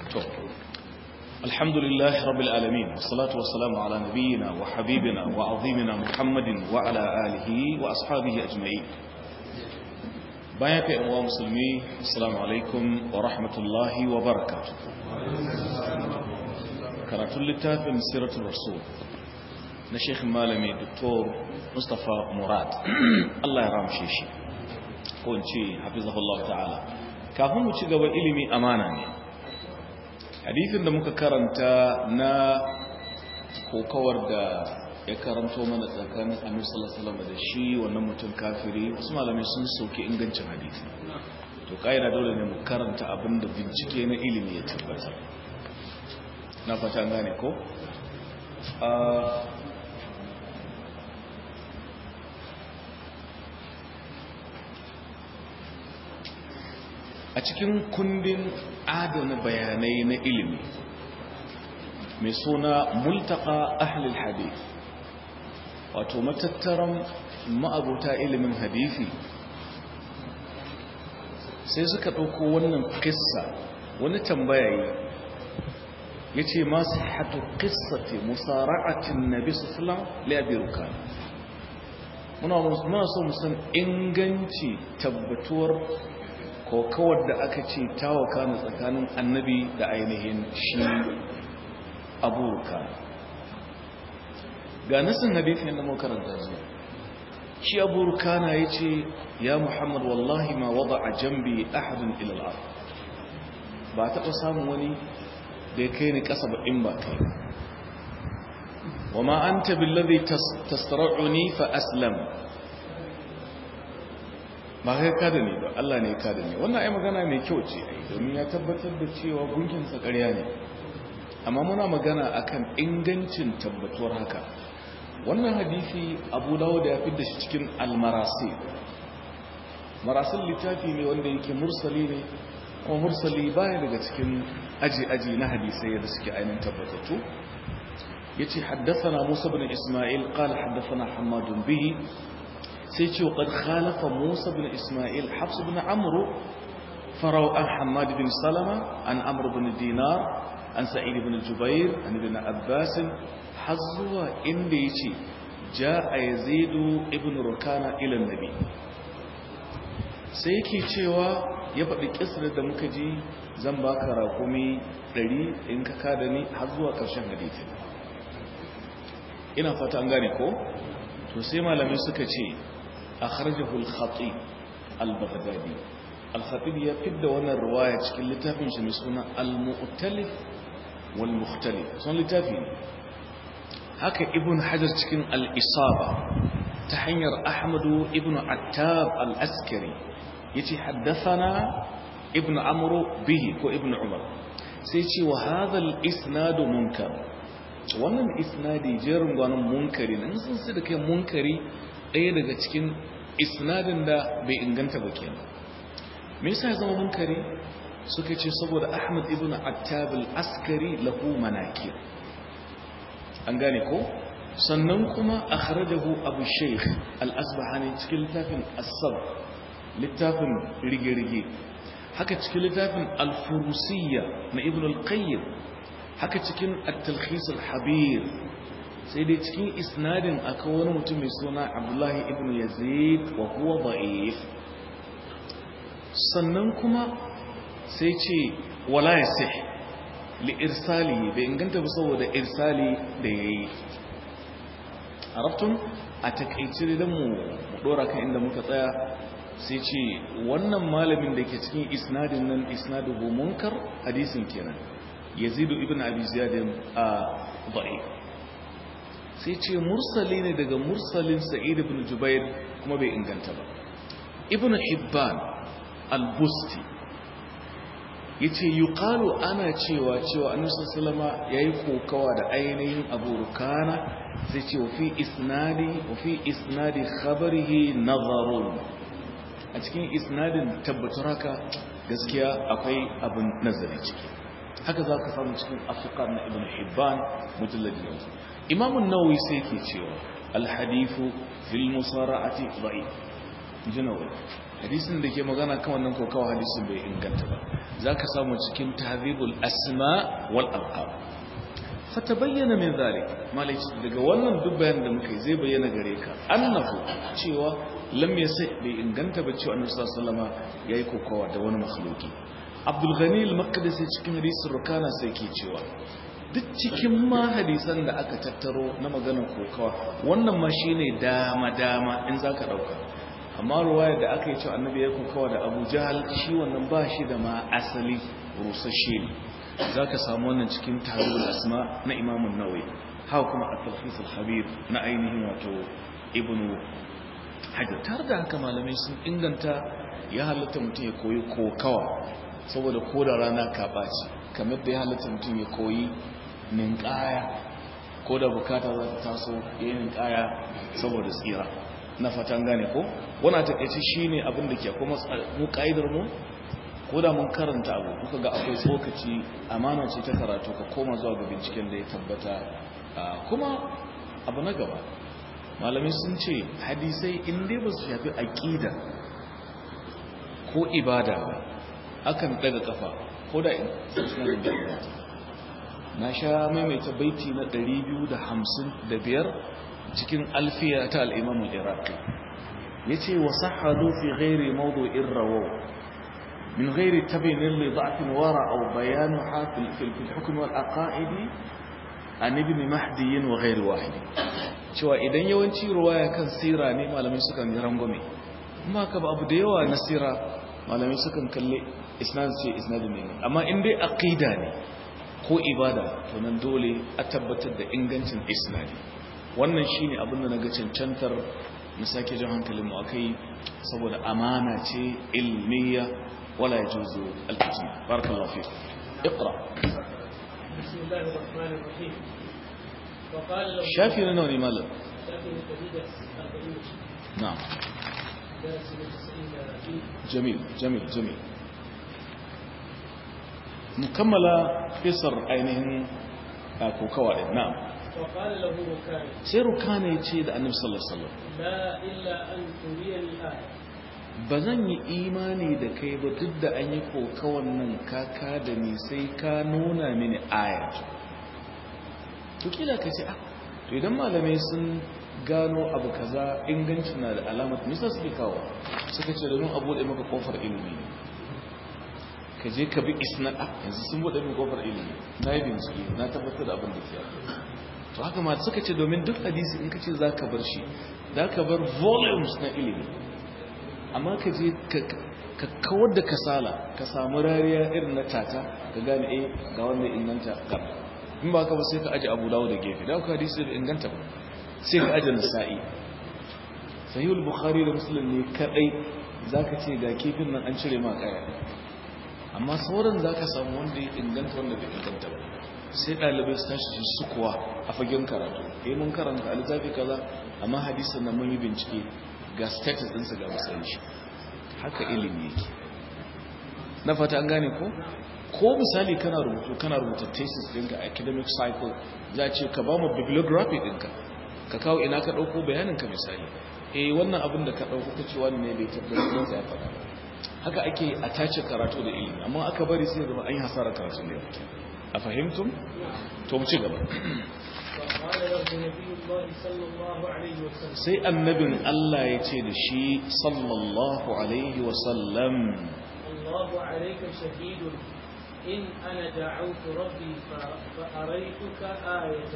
to alhamdulillah rabbil alamin wassalatu wassalamu ala nabiyyina wa habibina wa azimina muhammadin wa ala alihi wa ashabihi ajma'in bayan ka yan musulmi assalamu alaikum wa rahmatullahi wa barakatuh karatun littafin siratul rasul na sheikh malami dr mustapha murad Allah ya ramshe shi ko in ce hafizahullah ta'ala kafin mu ci gaba ilimi amana ne hadithin da muka karanta na kokawar da ya karanto mana tsakanin annabi sallallahu alaihi da shi wannan mutum kafiri wasu malamai sun soke ingancin hadisi to kaida dole ne mu karanta abin da bincike na ilimi ya tabbata na fata gane ko a cikin kundin adana bayanai na ilimi mai suna multaka ahlul hadith wato matattaran ma'abuta ilimin hadithi sai suka ɗauko wannan kissa wani tambayayi ya ce masu hatu kissati musara'atin nabi sallam liyabiruka muna so musan inganci tabbatuwar ko kawar da aka ce tawaka na tsakanin annabi da ainihin shi abubuwa ga nasin hadithin da makaranta zuwa shi abubuwa na ya ce ya muhammad wallahi ma wada a jambi ahadin ilal'ar ba taɓa samun wani da ya kai ni ƙasa ba in ba kai wa ma an tabi lalazi tastara'uni fa aslam ba kai ka da ni ba Allah ne ka da ni wannan ai magana mai kyau ce ai domin ya tabbatar da cewa gunkin sa ƙarya ne amma muna magana akan ingancin tabbatuwar haka wannan hadisi Abu Dawud ya fitar da shi cikin al-Marasil Marasil littafi ne wanda yake mursali ne kuma mursali baya daga cikin aji aji na hadisai da suke ainihin tabbatattu yace haddathana Musa ibn Isma'il qala haddathana Hammad bihi sai ce wa ƙad khalafa musa bin ismail hafsu bin amuru farau an hamad bin salama an amur bin dinar an sa'id bin jubair an bin abbasin har zuwa inda ya ce ja a yazidu ibn rukana ilan nabi sai yake cewa ya faɗi ƙisar da muka ji zan baka rakumi ɗari in ka kada ni har zuwa ƙarshen hadithin ina fata an gane ko to sai malamai suka ce أخرجه الخطيب البغدادي الخطيب يفد وانا الرواية كل لتافي مش مسكونا المؤتلف والمختلف صن لتافي هكا ابن حجر تكين الإصابة تحير أحمد ابن عتاب الأسكري يتي حدثنا ابن عمرو به وابن عمر سيتي وهذا الإسناد منكر wannan isnadi jerin gwanon munkari nan sun su da kai munkari ɗaya daga cikin isnadin da bai inganta ba kenan me yasa ya zama munkari suka ce saboda Ahmad ibn Attab al-Askari lahu manakir an gane ko sannan kuma akhrajahu Abu Shaykh al-Asbahani cikin littafin As-Sab littafin rige-rige haka cikin littafin Al-Furusiyya na Ibn al-Qayyim haka cikin At-Talkhis al-Habir sai dai cikin isnadin akwai wani mutum mai suna abdullahi ibn yazid wa huwa da'if sannan kuma sai ce wala yasih li irsali bai inganta ba saboda irsali da yayi arabtun a takeice da mu dora kan inda muka tsaya sai ce wannan malamin da ke cikin isnadin nan isnaduhu munkar hadisin kenan yazidu ibn abi ziyad a da'if sai ce mursali ne daga mursalin sa'id ibn jubair kuma bai inganta ba ibn hibban al-busti yace yuqalu ana cewa cewa annabi sallallahu yayi kokawa da ainihin abu rukana sai ce fi isnadi wa fi isnadi khabarihi nazarun a cikin isnadin tabbatar haka gaskiya akwai abin nazari ciki haka za ka samu cikin afiqar na ibn hibban mujalladi yanzu imamun nawawi sai ke cewa alhadifu fil musara'ati da'if jinawi hadisin da ke magana kan wannan kokawa hadisin bai inganta ba zaka samu cikin tahdhibul asma wal alqab fatabayyana min zalik malai daga wannan duk bayanin da muka yi zai bayyana gare ka annahu cewa lam yasai bai inganta ba cewa annabi sallallahu alaihi wasallama yayi kokowa da wani makhluki abdul ghani al-maqdisi cikin hadisin rukana sai ke cewa duk cikin ma hadisan da aka tattaro na maganar kokawa wannan ma shine dama dama in zaka dauka amma ruwayar da aka yi cewa annabi ya kokawa da abu jahal shi wannan ba shi da ma asali rusashe ne za ka samu wannan cikin tarihul asma na imamun nawai haka kuma a talfisul habib na ainihin wato ibnu hajar tare da haka malamai sun inganta ya halatta mutum ya koyi kokawa saboda ko da rana ka ɓaci kamar da ya halatta mutum ya koyi ninkaya ko da bukata za ta taso ya yi ninkaya saboda tsira na fatan gane ko wana takaici shi ne abin da ke kuma mu ka'idar mu ko da mun karanta abu kuka ga akwai tsokaci amana ce ta karatu ka koma zuwa ga binciken da ya tabbata kuma abu na gaba malamai sun ce hadisai in dai ba su shafi aƙida ko ibada ba akan daga kafa ko da suna da ibada na sha maimaita baiti na 255 cikin alfiya ta al'imamun iraqi ya ce wa sahadu fi ghairi mawdu'in rawaw من غير تبين لضعف وراء أو بيانها في الحكم والأقائد عن ابن مهدي وغير واحد cewa idan yawanci ruwaya kan sira ne malamai sukan yi rangwame amma ka ba abu da yawa na sira malamai sukan kalle isnad ce isnad ne amma in dai aqida ne ko ibada to nan dole a tabbatar da ingancin isnadi wannan shine abin da naga cancantar mu sake jan hankalin mu akai saboda amana ce ilmiya ولا يجوز الكتمان بارك الله فيك اقرأ بسم الله الرحمن الرحيم وقال له شافي لنوني مالا شافي لتجد أربعين نعم درس من تسعين فيه جميل جميل جميل مكملة قصر عينهم كوكوا نعم وقال له ركان سيرو كان يتشيد النبي صلى الله عليه وسلم لا إلا أن تريني الآية ba zan yi imani da kai ba duk da an yi kokawan nan kaka da ni sai ka nuna mini aya to kila ka ce ah to idan malamai sun gano abu kaza ingancin na da alamat nisa suke kawo suka ce domin abu da maka kofar ilimi ka je ka bi isna ah yanzu sun bude min kofar ilimi na yi bincike na tabbatar da abin da ke to haka ma suka ce domin duk hadisi in ka ce za ka bar shi za ka bar volumes na ilimi amma ka je ka kawar da kasala ka samu rariya irin na tata ka gane eh ga wanda inganta ga in ba ka ba sai ka aje abu dawo da gefe da ka hadisi da inganta ba sai ka aje nasa'i sahihul bukhari da muslim ne kadai zaka ce ga kifin nan an cire ma kaya amma sauran zaka samu wanda ya inganta wanda bai inganta ba sai ɗalibai su tashi su sukuwa a fagen karatu eh mun karanta a littafi kaza amma hadisin nan mun yi bincike ga status ɗinsa ga matsayin shi haka ilimi yake na fata an gane ko ko misali kana rubutu kana rubuta thesis ɗinka academic cycle za ce ka ba mu bibliography ɗinka ka kawo ina ka ɗauko bayaninka misali eh wannan abin da ka ɗauko ka ce wani ne bai tabbatar da ya faɗa haka ake a tace karatu da ilimi amma aka bari sai zama an yi hasara karatu ne a fahimtum to mu ci gaba وقال له نبي الله صلى الله عليه وسلم sai annabin Allah ya ce da shi sallallahu alaihi wasallam الله عليك شهيد إن أنا دعوت ربي ف- فأريتك آية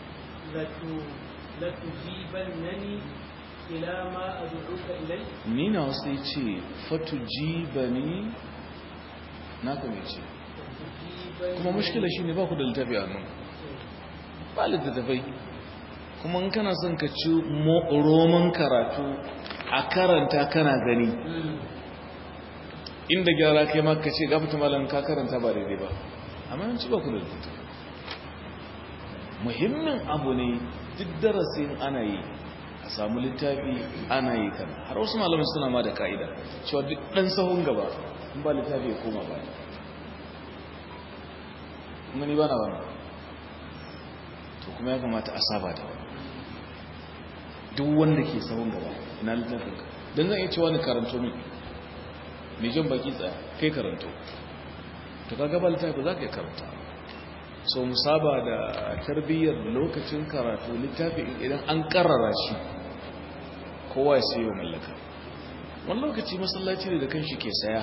لت- لتجيبنني إلى ما أدعوك إليه ni na wasu ya ce fatujibani na ka mai ce لتجيبني kuma mushkila shi ne ba ku da littafi a nan ba littattafai kuma in kana son ka ci mo- roman karatu a karanta kana gani مم. inda gyara kai ma ka ce gafata malam ka karanta ba daidai ba amma yanci ba ku da littattafai muhimmin abu ne duk darasin ana yi a samu littafi ana yi kan har wasu malamai suna ma da ka'ida cewa duk ɗan sahun gaba in ba littafi ya koma baya kuma ni ba na wani to kuma ya kamata a saba da wani duk wanda ke sahun gaba ina littafin ka don zan iya cewa ni karanto min mai jan baki tsaya kai karanto to kaga ba littafi za ka yi karanta so musaba da tarbiyyar lokacin karatu littafi idan an karrara shi kowa ya sayo mallaka wani lokaci masallaci ne da kan shi ke saya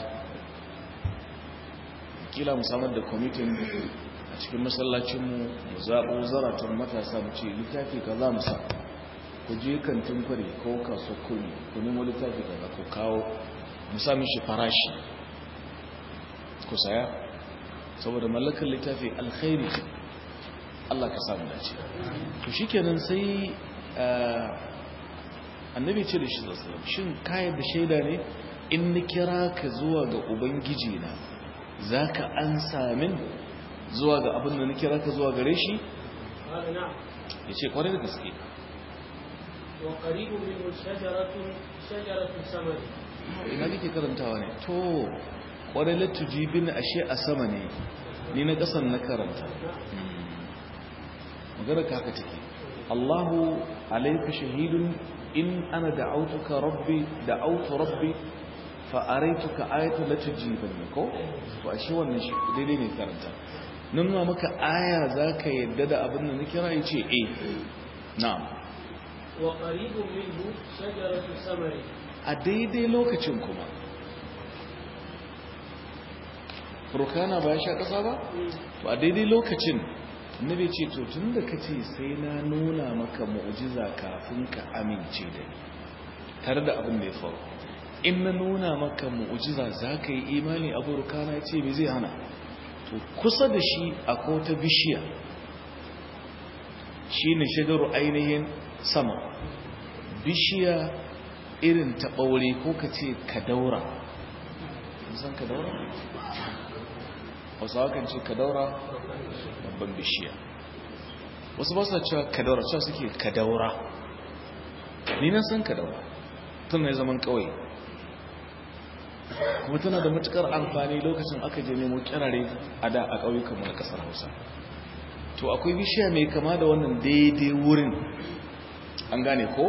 kila mu samar da kwamitin a cikin masallacinmu mu zaɓo zaratun matasa mu ce littafi ka za mu sa ku je kantin kwari ko kaso kuri ku nemo littafi ka za ku kawo mu sa mishi farashi ku saya saboda mallakar littafi alkhairi Allah ka samu dace to shikenan sai annabi ce da shi sallallahu shin kayar da shaida ne in ni kira ka zuwa ga ubangiji na zaka ansa min zuwa ga abin da ni kira ka zuwa gare shi yace kwarai da gaske wa qaribun min shajaratun shajaratu samar ina kike karantawa ne to kwarai latujibin ashe a sama ne ni na kasan na karanta magana ka haka take Allahu alayka shahidun in ana da'autuka rabbi da'autu rabbi fa araituka ayatan latujibanni ko to ashe wannan shi daidai ne karanta nan ma maka aya zaka yadda da abin da na kira yace eh na'am wa qaribun minhu shajaratu samari a daidai lokacin kuma rukana ba ya sha ƙasa ba to a daidai lokacin nabi ce to tun da ka ce sai na nuna maka mu'jiza kafin ka amince da ni tare da abin da ya faru in na nuna maka mu'jiza za ka yi imani abu rukana ce me zai hana to kusa da shi akwai ta bishiya shi ne shigaru ainihin sama bishiya irin ta ɓaure ko ka ce ka daura san ka daura? hausawa kan ce ka daura babban bishiya wasu ba su cewa ka daura cewa suke ka daura ni na san ka daura tun na zaman kawai kuma tana da matukar amfani lokacin aka je nemo kirare a da a ƙauyukanmu na ƙasar hausa to akwai bishiya mai kama da wannan daidai wurin an gane ko?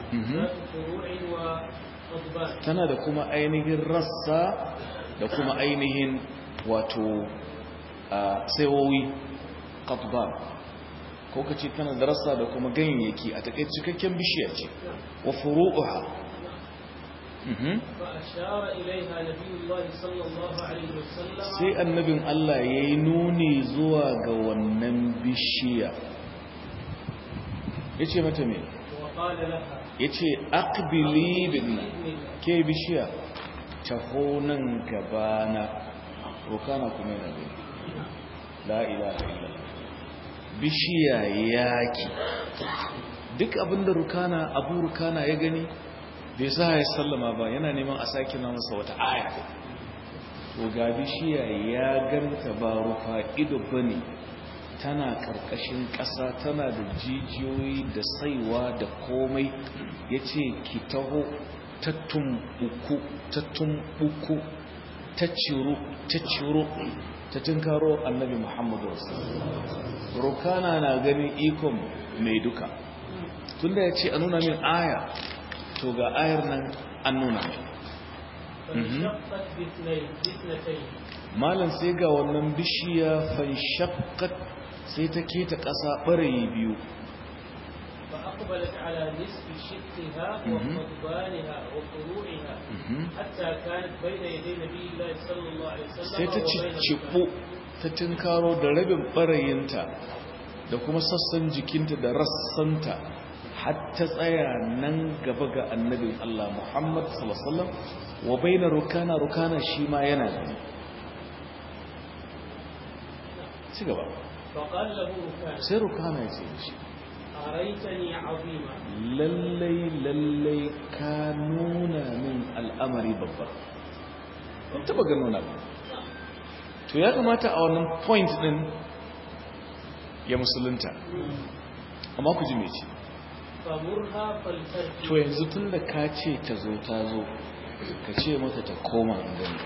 tana da kuma ainihin rassa da kuma ainihin wato saiwowi katban ko ka ce tana da rassa da kuma ganyayyaki a takai cikakken bishiya ce wa furu'uha sai annabin Allah ya yi nuni zuwa ga wannan bishiya ya ce mata me ya ce akbili bin ke bishiya taho nan gabana rokana kuma yana gani la ilaha illallah bishiya yaki duk abinda rukana abu rukana ya gani bai sa ya sallama ba yana neman a sake na masa wata aya to ga bishiya ya ganta ba rufa ido bane tana karkashin ƙasa tana da jijiyoyi da saiwa da komai ya ce ki taho ta tumbuku ta tumbuku ta ciro ta ciro ta tunkaro annabi muhammadu rukana na ganin ikon mai duka tunda ya ce a nuna min aya to ga ayar nan an nuna malam sai ga wannan bishiya fanshakkat sai ta keta ƙasa ɓarayi biyu فأقبلت على نصف شقها وقضبانها وفروعها حتى كانت بين يدي نبي الله صلى الله عليه وسلم sai ta cicciɓo ta tinkaro da rabin ɓarayinta da kuma sassan jikinta da rassanta har ta tsaya nan gaba ga annabin Allah Muhammad sallallahu alaihi wasallam wa baina rukana rukana shi ma yana gani ci gaba فقال له ركان sai rukana ya ce shi أريتني عظيما lallai lallai ka nuna min al'amari babba ban taba gano na ba to ya kamata a wannan point din ya musulunta amma ku ji mece فمرها فلترجع to yanzu tun da ka ce ta zo ta zo ka ce mata ta koma in gani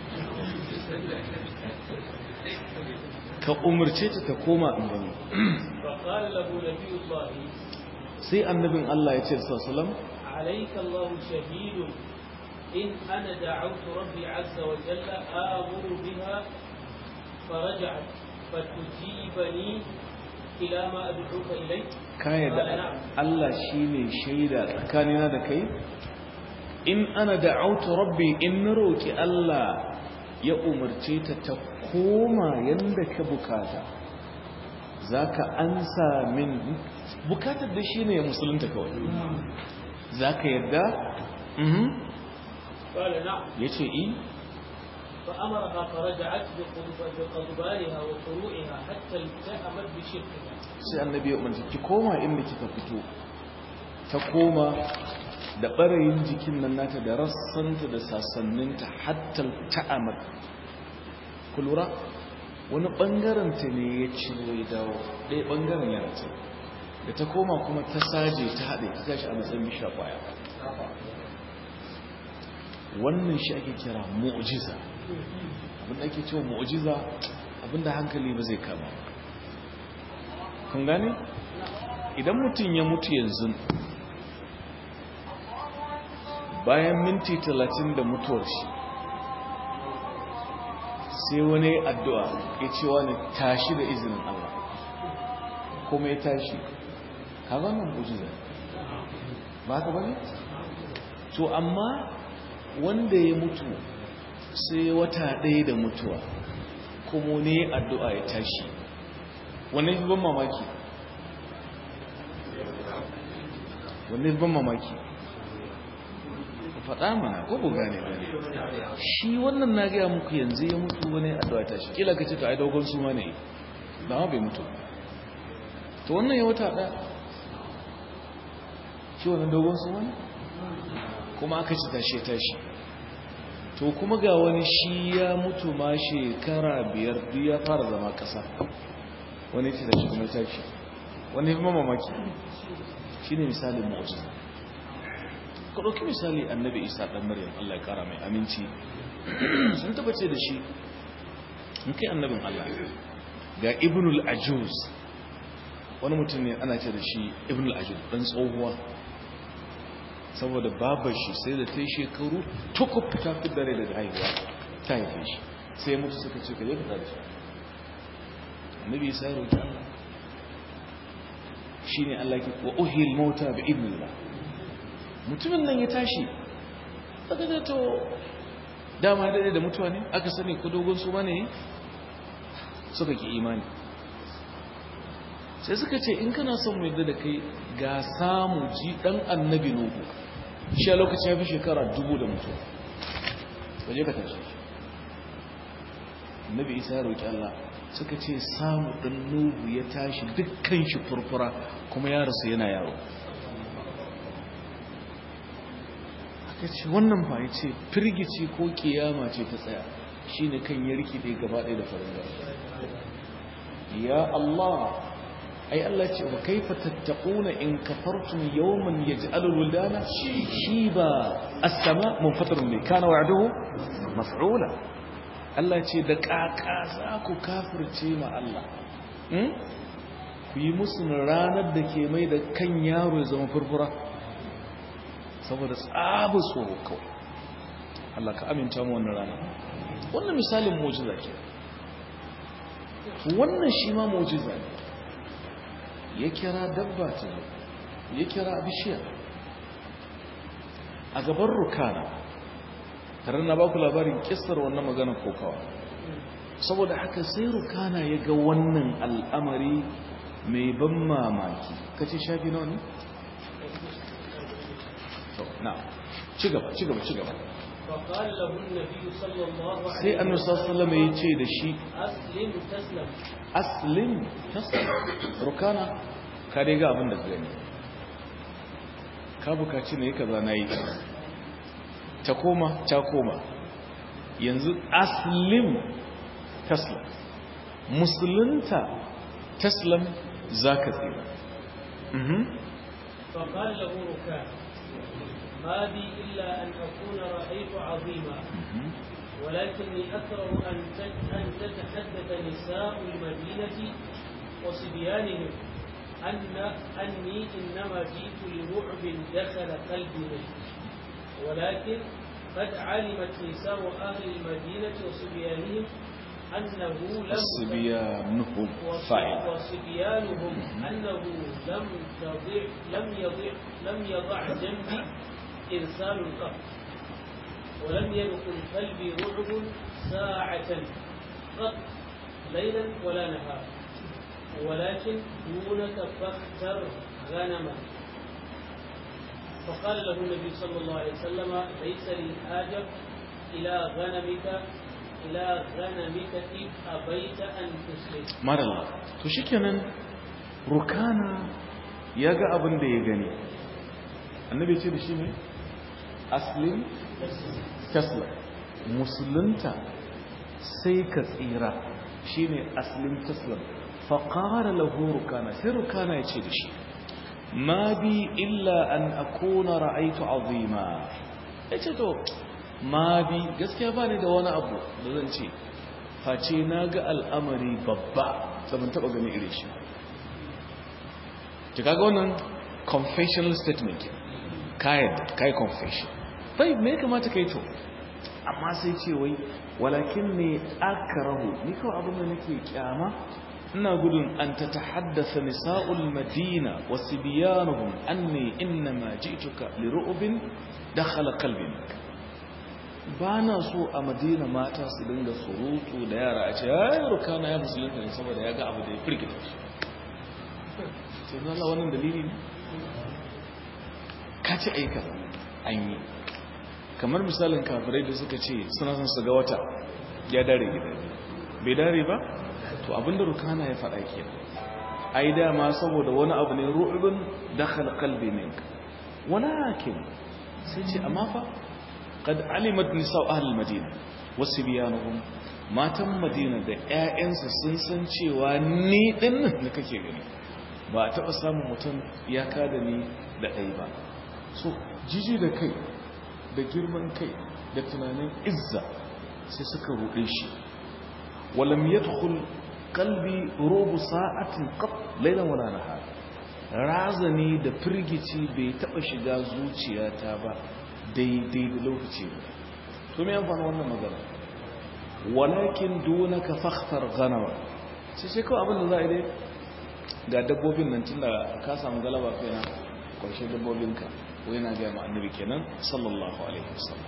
ka umarce ta ta koma in gani فقال له نبي الله sai annabin Allah ya ce sallallahu عليك الله شهيد إن أنا دعوت ربي عز وجل آمر بها فرجعت فتجيبني إلى ما أدعوك إليه ka yadda Allah shine shaida tsakanina da kai in ana da'autu rabbi in na roki Allah ya umarce ta ta koma yanda ka bukata zaka ansa min bukatar da shine musulunta kawai zaka yadda mhm قال نعم yace i فأمرها فرجعت بقضب- بقضبانها وفروعها حتى التأمت بشركها sai annabi ya umarci ki koma inda kika fito ta koma da ɓarayin jikin nan nata da rassanta da sassaninta hatta ta'amar ku lura wani ɓangaren ta ne ya ciro ya dawo ɗaya ɓangaren ya race da ta koma kuma ta saje ta haɗe ta tashi a matsayin bisha ƙwaya wannan shi ake kira mu'jiza abinda ake cewa mu'jiza abinda hankali ba zai kama ba kun gane idan mutum ya mutu yanzu bayan minti talatin da mutuwar shi sai wani addu'a ya ce wani tashi da izinin Allah kuma ya tashi ka wannan mujiza ba ka bane? to amma wanda ya mutu sai wata ɗaya da mutuwa kuma ne addu'a ya tashi wanne fi ban mamaki wanne fi ban mamaki faɗa mana ko bu gane ba shi wannan na gaya muku yanzu ya mutu wani addu'a ta shi kila ka ce to ai dogon suma ne ba ma bai mutu to wannan ya wata ɗaya shi wannan dogon suma ne kuma aka ci tashi tashi to kuma ga wani shi ya mutu ma shekara biyar duk ya fara zama ƙasa wani ce da shi kuma tashi wani fi mamaki shi ne misalin mu'ajiza ka ɗauki misali annabi isa ɗan maryam allah ya ƙara mai aminci sun tabbace da shi in kai annabin allah ga ibnul ajuz wani mutum ne ana ce da shi ibnul ajuz ɗan tsohuwa saboda babar shi sai da ta yi shekaru tukub ta fi dare daga haihuwa ta haife shi sai mutu suka ce ka je ka tare shi annabi isa ya roƙi Allah shine Allah ke wa uhil mauta bi idnillah mutumin nan ya tashi aka ga to dama da da mutuwa ne aka sani ko dogon su bane suka ki imani sai suka ce in kana son mu yadda da kai ga samu ji dan annabi nuhu shi a lokacin ya fi shekara dubu da mutuwa waje ka tashi annabi isa ya roƙi Allah suka ce samu ɗan nuhu ya tashi dukkan shi furfura kuma ya rasu yana yawo aka ce wannan ba ya ce firgici ko kiyama ce ta tsaya shi ne kan ya rikide gaba ɗaya da farin ya Allah ai Allah ce wa kaifa tattaquna in kafartum yawman yaj'alu al-wildana shiba as-sama munfatirun bi kana wa'duhu maf'ula Allah ce da ƙaƙa za ku kafirce ma Allah ku yi musu ranar da ke mai da kan yaro ya zama furfura saboda tsabu tsoro kawai Allah ka aminta mu wannan rana wannan misalin mujiza ke wannan shi ma mujiza ne ya kira dabba ta zo ya kira bishiya a gaban rukana tare na ba ku labarin kistar wannan maganar kokawa saboda haka sai rukana ya ga wannan al'amari mai ban mamaki kace shafi nawa ne? na ci gaba ci gaba ci gaba فقال له النبي صلى الله عليه sai annabi sallallahu alaihi ya ce da shi أسلم تسلم aslim taslim rukana ka dai ga abin da ka gani ka bukaci ne kaza nayi ta koma ta koma yanzu aslim taslim musulunta taslim zaka tsira mhm فقال له ركان ما بي إلا أن أكون رأيت عظيما mhm ولكني أكره أن تت- أن تتحدث نساء المدينة وصبيانهم أن أني إنما جئت لرعب دخل قلبي منه ولكن قد علمت نساء أهل المدينة وصبيانهم أنه لم صبيانهم فاعل وصبيانهم أنه لم يضع لم يضع لم يضع جنبي إرسال قط ولم يدخل قلبي رعب ساعة قط ليلا ولا نهارا ولكن دونك فاختر غنما فقال له النبي صلى الله عليه وسلم ليس لي حاجة إلى غنمك إلى غنمك إذ أبيت أن تسلم marala to shikenan rukana ya ga abin da ya gani annabi ce da shi ne aslim tasla musulunta sai ka tsira shine aslim taslam faqara lahu rukana sai rukana ya ce da shi ma bi illa an akuna ra'aytu azima yace to ma bi gaskiya ba ni da wani abu da zan ce face na ga al'amari babba da ban taba gani irin shi ki kaga wannan confessional statement kayan kai confession bai me ya kamata kai to amma sai ce wai walakin ne akrahu ni kawai abin da nake kyama ina gudun an ta tahaddasa nisa'ul madina wa sibyanuhum anni innama ji'tuka li ru'bin dakhala qalbi ba na so a madina mata su dinga surutu da yara a ce ya yi rukana ya musulunta ne saboda ya ga abu da ya firgita shi sai na Allah wannan dalili ne ka ce aika an yi kamar misalin kafirai da suka ce suna son su ga wata ya dare gida bai dare ba to abinda rukana ya faɗa ke ai dama saboda wani abu ne ru'ubin dakhala qalbi minka walakin sai ce amma fa قد علمت نساء أهل المدينة وسبيانهم matan madina da 'ya'yansa sun san cewa ni ɗin da kake gani ba a taɓa samun mutum ya kada ni da ɗai ba so jiji da kai da girman kai da tunanin izza sai suka ruɗe shi walam yadkhul qalbi rubu sa'atin qat laylan wala nahar razani da firgici bai taɓa shiga zuciyata ba daidai da lokaci ba to me amfani wannan magana walakin dunaka fakhtar ganawa sai sai kawai abin da za a yi dai ga dabbobin nan tun da ka samu galaba kai na kwarshe dabbobinka wai na gaya annabi kenan sallallahu alaihi wasallam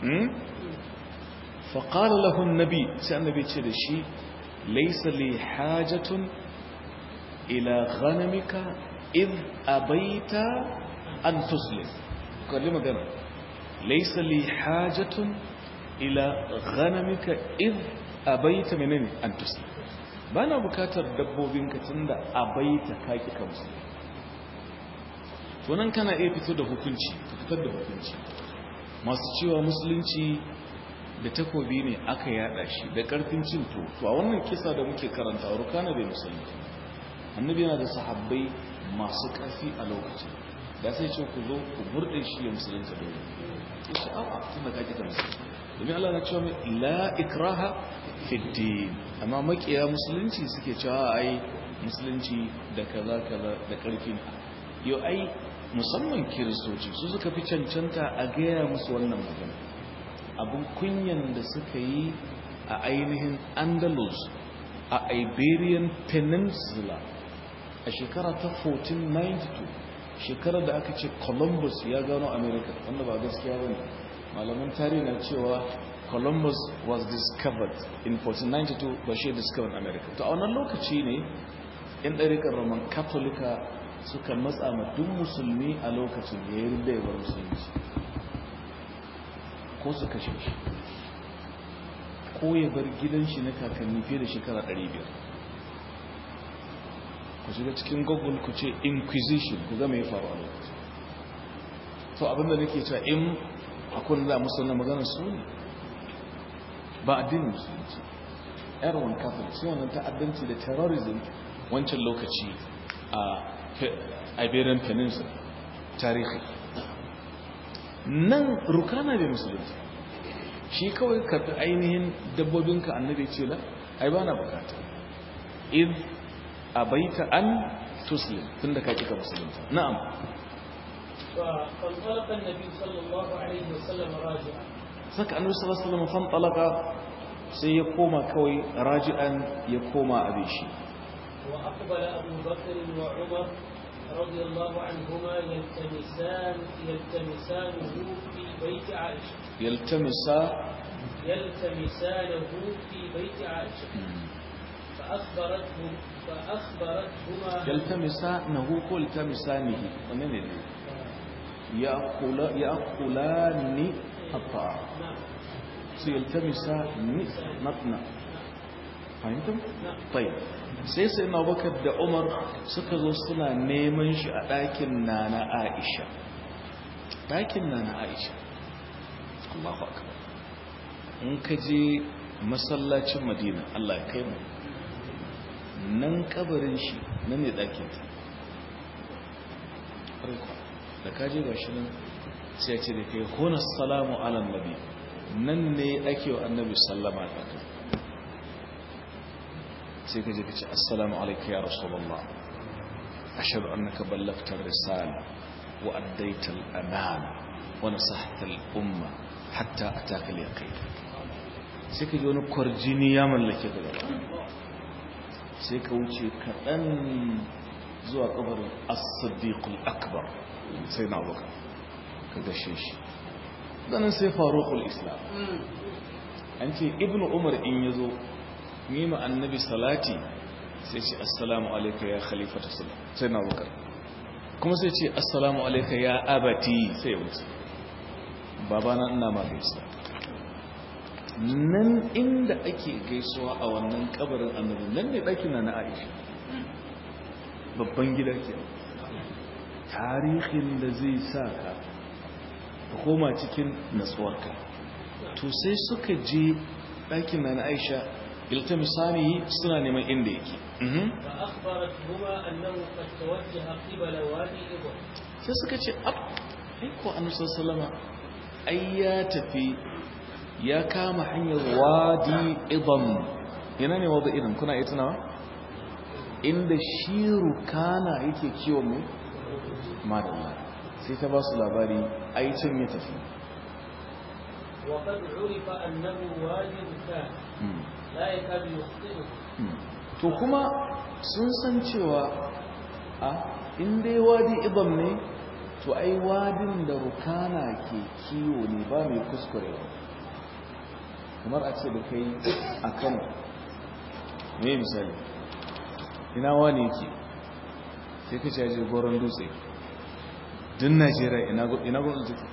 فقال له النبي سي النبي ce da shi laysa li hajatun ila ghanamika id abaita an tuslim kalli magana ليس لي حاجة إلى غنمك إذ أبيت منني أن تسلم بانا بكاتر دبوبينك تند أبيت كاكي كمسلم tunan kana iya fito da hukunci ka fitar da hukunci masu cewa musulunci da takobi ne aka yada shi da karfin cin to to a wannan kisa da muke karanta rukana bai musulunci annabi yana da sahabbai masu karfi a lokacin da sai ce ku zo ku murde shi ya musulunta dole ya ce a'a tun da ka kita musulunci domin Allah na cewa mai la ikraha fi din amma makiya musulunci suke cewa ai musulunci da kaza kaza da karfi yau ai musamman kiristoci su suka fi cancanta a gaya musu wannan magana abin kunyan da suka yi a ainihin andalus a iberian peninsula a shekara ta 1492 shekarar da aka ce columbus ya gano america wanda ba gaskiya ba ne malaman tarihi na cewa columbus was discovered in 1492 ba shi discovered america to a wannan lokaci ne yan ɗarikar roman katolika suka matsa ma duk musulmi a lokacin ya yi rinda musulunci ko su kashe shi ko ya bar gidan shi na kakanni fiye da shekara 500 ku shiga cikin google ku ce inquisition ku ga mai faru a lokacin to abinda nake cewa in akwai da musulman maganar su ne ba addinin musulunci erwin catholic sai wannan ta'addanci da terrorism wancan lokaci a iberian peninsula tarihi nan rukana bai musulunci shi kawai karfi ainihin dabbobinka annabi ce la ai ba na bukata in abaita an tuslim tunda ka kika musulunta na'am فانطلق النبي صلى الله عليه وسلم راجعا saka annabi sallallahu alaihi wasallam fan talaka sai ya koma kawai raji'an ya koma abin shi وأقبل أبو بكر وعمر رضي الله عنهما يلتمسان يلتمسانه في بيت عائشة yaltamisa يلتمسانه في بيت عائشة فأخبرته فأخبرتهما yaltamisa nahu ko yaltamisanihi wannan ne ne ya kula ya kulani hatta نعم su yaltamisa ni natna fahimtum نعم tayyib sai sai na bakar da umar suka zo suna neman shi a ɗakin nana aisha ɗakin nana aisha Allahu akbar in ka je masallacin madina Allah ya kai mu nan kabarin shi nan ne ɗakin ta da ka je ga shi nan sai ya ce da kai hona salamu ala nabi nan ne ake wa annabi sallama ɗakin sai ka je ka ce assalamu alaika ya rasulullah ashhadu annaka ballagta ar-risala wa addaita al-amana wa nasahta al-umma hatta ataka al-yaqin sai ka ji wani kwarjini ya mallake ka gaba sai ka wuce kaɗan zuwa kabarin as-siddiq al-akbar sai na abuka ka gashe shi ganin sai faruqul islam an ce ibnu umar in yazo yi ma annabi salati sai ce assalamu alaika ya khalifata sallam sai na bukar kuma sai ce assalamu alaika ya abati sai wuce babana ina ma gaisa nan inda ake gaisuwa a wannan kabarin annabi nan ne ɗakina na aisha babban gida ke tarihin da zai sa ka ka koma cikin natsuwarka to sai suka je ɗakin na aisha iltamisani suna neman inda yake فأخبرتهما أنه قد توجه قبل وادي إبر sai suka ce ab aiko annabi sallama ai ya tafi ya kama hanyar wadi idam ina ne wadi idam kuna yi tunawa inda shi rukana yake kiwon mai madalla sai ta ba su labari ai can ya tafi وقد عرف أنه وادي ركان Hmm. لا يكاد يخطئه to kuma sun san cewa a inda wadi ibam ne to ai wadin da rukana ke kiwo ne ba mai kuskurewa kamar a ce da kai a kano ne misali ina wani ke sai ka caje goron dutse din najeriya ina go- ina goron dutse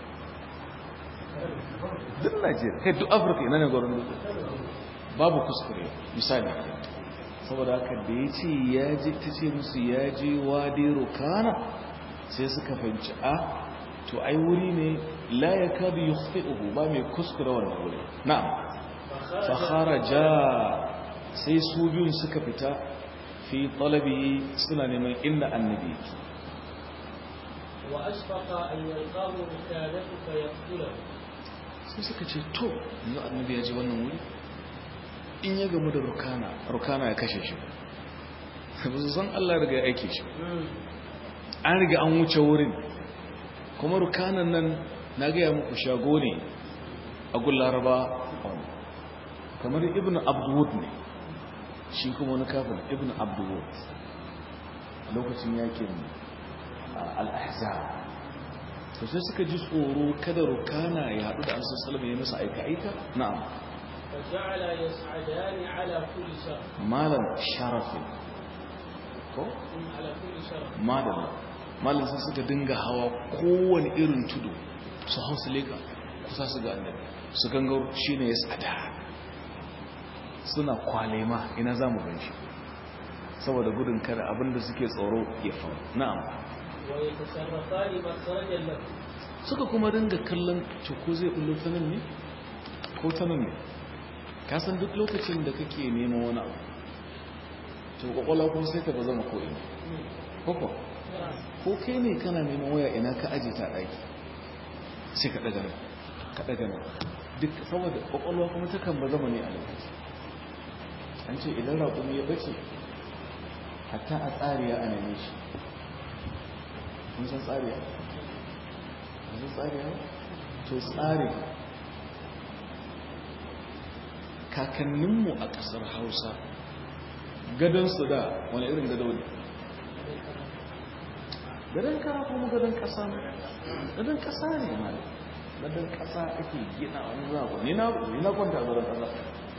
din najeriya kai duk afirka ina ne goron dutse babu kuskure misali saboda haka da ya ce ya je ta ce musu ya je wadi rukana sai suka fahimci a to ai wuri ne la ya kadu yukhfi'uhu ba mai kuskure wannan wuri na'am fa kharaja sai su biyun suka fita fi talabi suna neman inda annabi yake وأشفق أن يلقاه ركانه فيقتله sai suka ce to yanzu annabi ya je wannan wuri in ya gamu da rukana rukana ya kashe shi ba su san Allah ya riga ya aike shi an riga an wuce wurin kuma rukanan nan na gaya muku shago ne a gun laraba kamar ibn abdulwud ne shi kuma wani kafin ibn abdulwud a lokacin yakin al'ahzab to sai suka ji tsoro kada rukana ya haɗu da ansa salama ya masa aika-aika na'am فجعل يصعدان على كل شرف malam sharafin ko على كل شرف madalla malam sai suka dinga hawa kowane irin tudu su hau su leka kusa su ga annabi su gangaro shi ne ya tsada suna kwalema ina za mu ganshi saboda gudun kada abinda suke tsoro ya faru na'am ويتصرفان مخرجا له suka kuma dinga kallon ko zai bullo ta nan ne ko ta nan ne ka san duk lokacin da kake neman wani abu to kwakwalwa kuma sai ka ba zama ko ina koko ko kai ne kana neman waya ina ka aje ta ɗaki sai ka ɗaga nan ka ɗaga nan duk saboda kwakwalwa kuma takan ba zama ne a lokaci an ce idan raƙumi ya bace hatta a tsariya a neme shi kun san tsariya kun san tsariya to tsari kakanninmu a ƙasar hausa gadonsu da wani irin gado ne gadon kara kuma gadon ƙasa ne gadon ƙasa ne ma gadon ƙasa ake gina wani zaɓo ni na kwanta a gadon ƙasa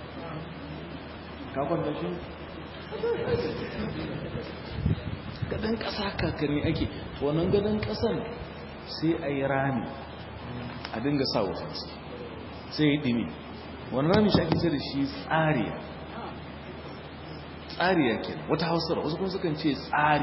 ka kwanta shi gadon ƙasa kakanni ake wannan gadon ƙasan sai a yi rami a dinga sa wutansu sai ya yi ɗimi wani rami shi ake ce da shi tsariya tsariya ke wata hausar wasu kuma sukan ce tsari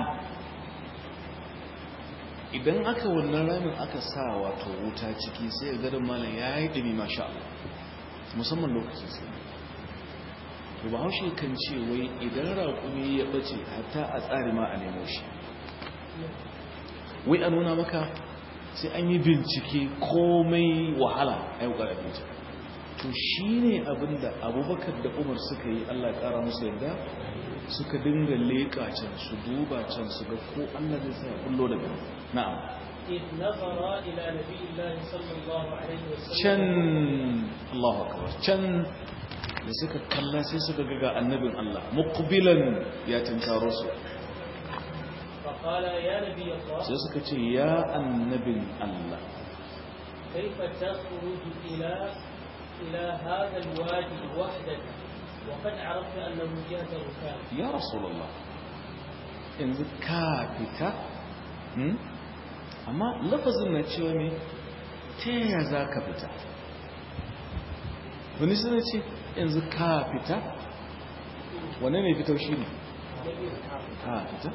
idan aka wannan ramin aka sa wato wuta ciki sai ga gadon malam ya yi ɗimi masha musamman lokacin sai to ba haushe kan ce wai idan raƙumi ya ɓace hatta a tsari ma a nemo shi wai a nuna maka sai an yi bincike komai wahala a yau ƙarfi to shi ne abinda abubakar da umar suka yi allah ƙara musu yadda suka dinga leƙa can su duba can su ga ko allah zai sa kullo daga na'am can allahu akbar can da suka kalla sai suka ga ga annabin allah muqbilan ya tinkaro su sai suka ce ya annabin allah كيف تخرج إلى إلى هذا الوادي وحدك وقد عرفت أنه جهة ركاب يا رسول الله yanzu ka fita amma lafazin na cewa ne ta yaya za ka fita wani suna ce yanzu ka fita wane ne fitau shi ne ka fita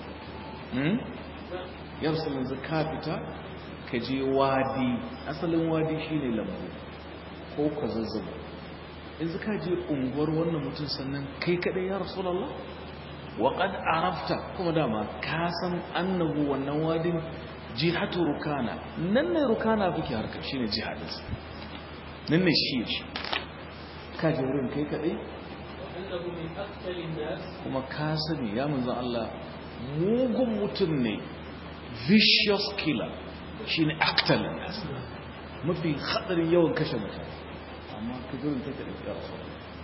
ya rasu yanzu ka fita ka je wadi asalin wadi shi ne lambu ko ka zazzaba yanzu ka je unguwar wannan mutum sannan kai kadai ya rasulallah wa qad arafta kuma dama ka san annahu wannan wadin jihatu rukana nan ne rukana fike harka shine jihadin nan ne shi shi ka je wurin kai kadai kuma ka sani ya manzon Allah mugun mutum ne vicious killer shine actal mafi hadarin yawan kashe mutane amma ka zurin ta ka ɗauki rasu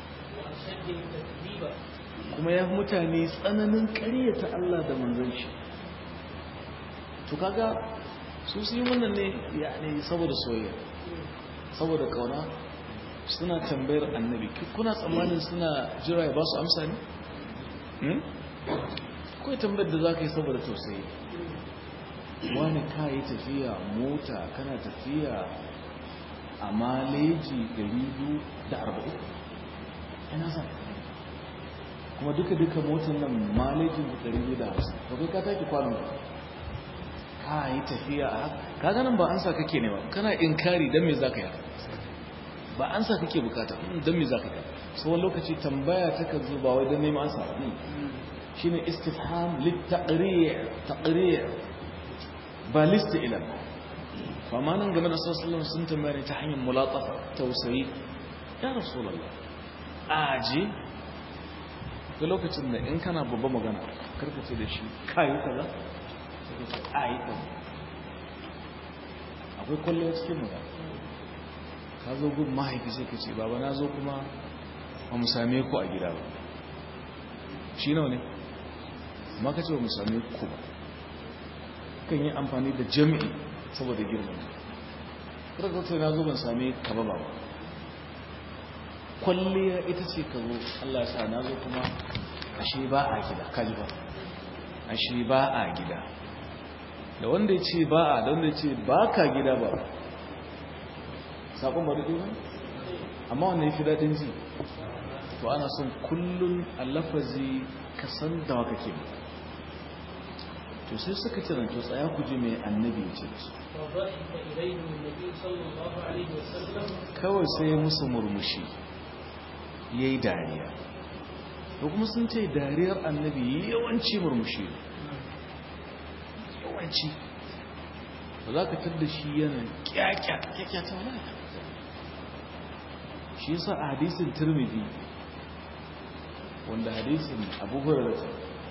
kuma ya mutane tsananin ƙaryata Allah da manzon shi to kaga su su yi wannan ne ya ne saboda soyayya saboda kauna suna tambayar annabi kuna tsammanin suna jira ya ba su amsa ne? kawai tambayar da za ka yi saboda tausayi wani ka yi tafiya mota kana tafiya a maleji 240 ina sa kuma duka-duka motar nan malejin 250 ba kai ka taki kwanon ka yi tafiya a haka ka ganin ba an sa kake ne ba kana inkari don me za ka yi ba an sa kake bukata don me za ka yi sauwan lokaci tambaya ta kan zo ba wai don neman ansa shi ne istifham littaƙariya ba lista ilan fama nan game da sassalin sun tambaya ne ta hanyar mulatafa tausayi ya rasulallah aje ga lokacin da in kana babba magana karkace da shi kayi kaza sai ce ayi kaza akwai kwallo cikin magana ka zo gun mahaifi sai ka ce baba na zo kuma ba mu same ku a gida ba shi nawa ne amma ka ce ba mu same ku ba kan yi amfani da jami'i saboda girman kada ka na zo ban same ka ba ba kwalliya ita ce ka zo Allah sa na zo kuma ashe ba a gida kaji ba ashe ba a gida da wanda ya ce ba a da wanda ya ce ba ka gida ba saƙon ba da ɗaya amma wanda ya fi daɗin ji to ana son kullum a lafazi ka san da waka ke to sai suka ce to tsaya ku ji mai annabi ya ce su kawai sai musu murmushi ya yi dariya da kuma sun ce dariyar annabi yawanci murmushi yawanci ba za ka tadda shi yana kyakyata wani shi yasa a hadisin turmidi wanda hadisin abu hurarata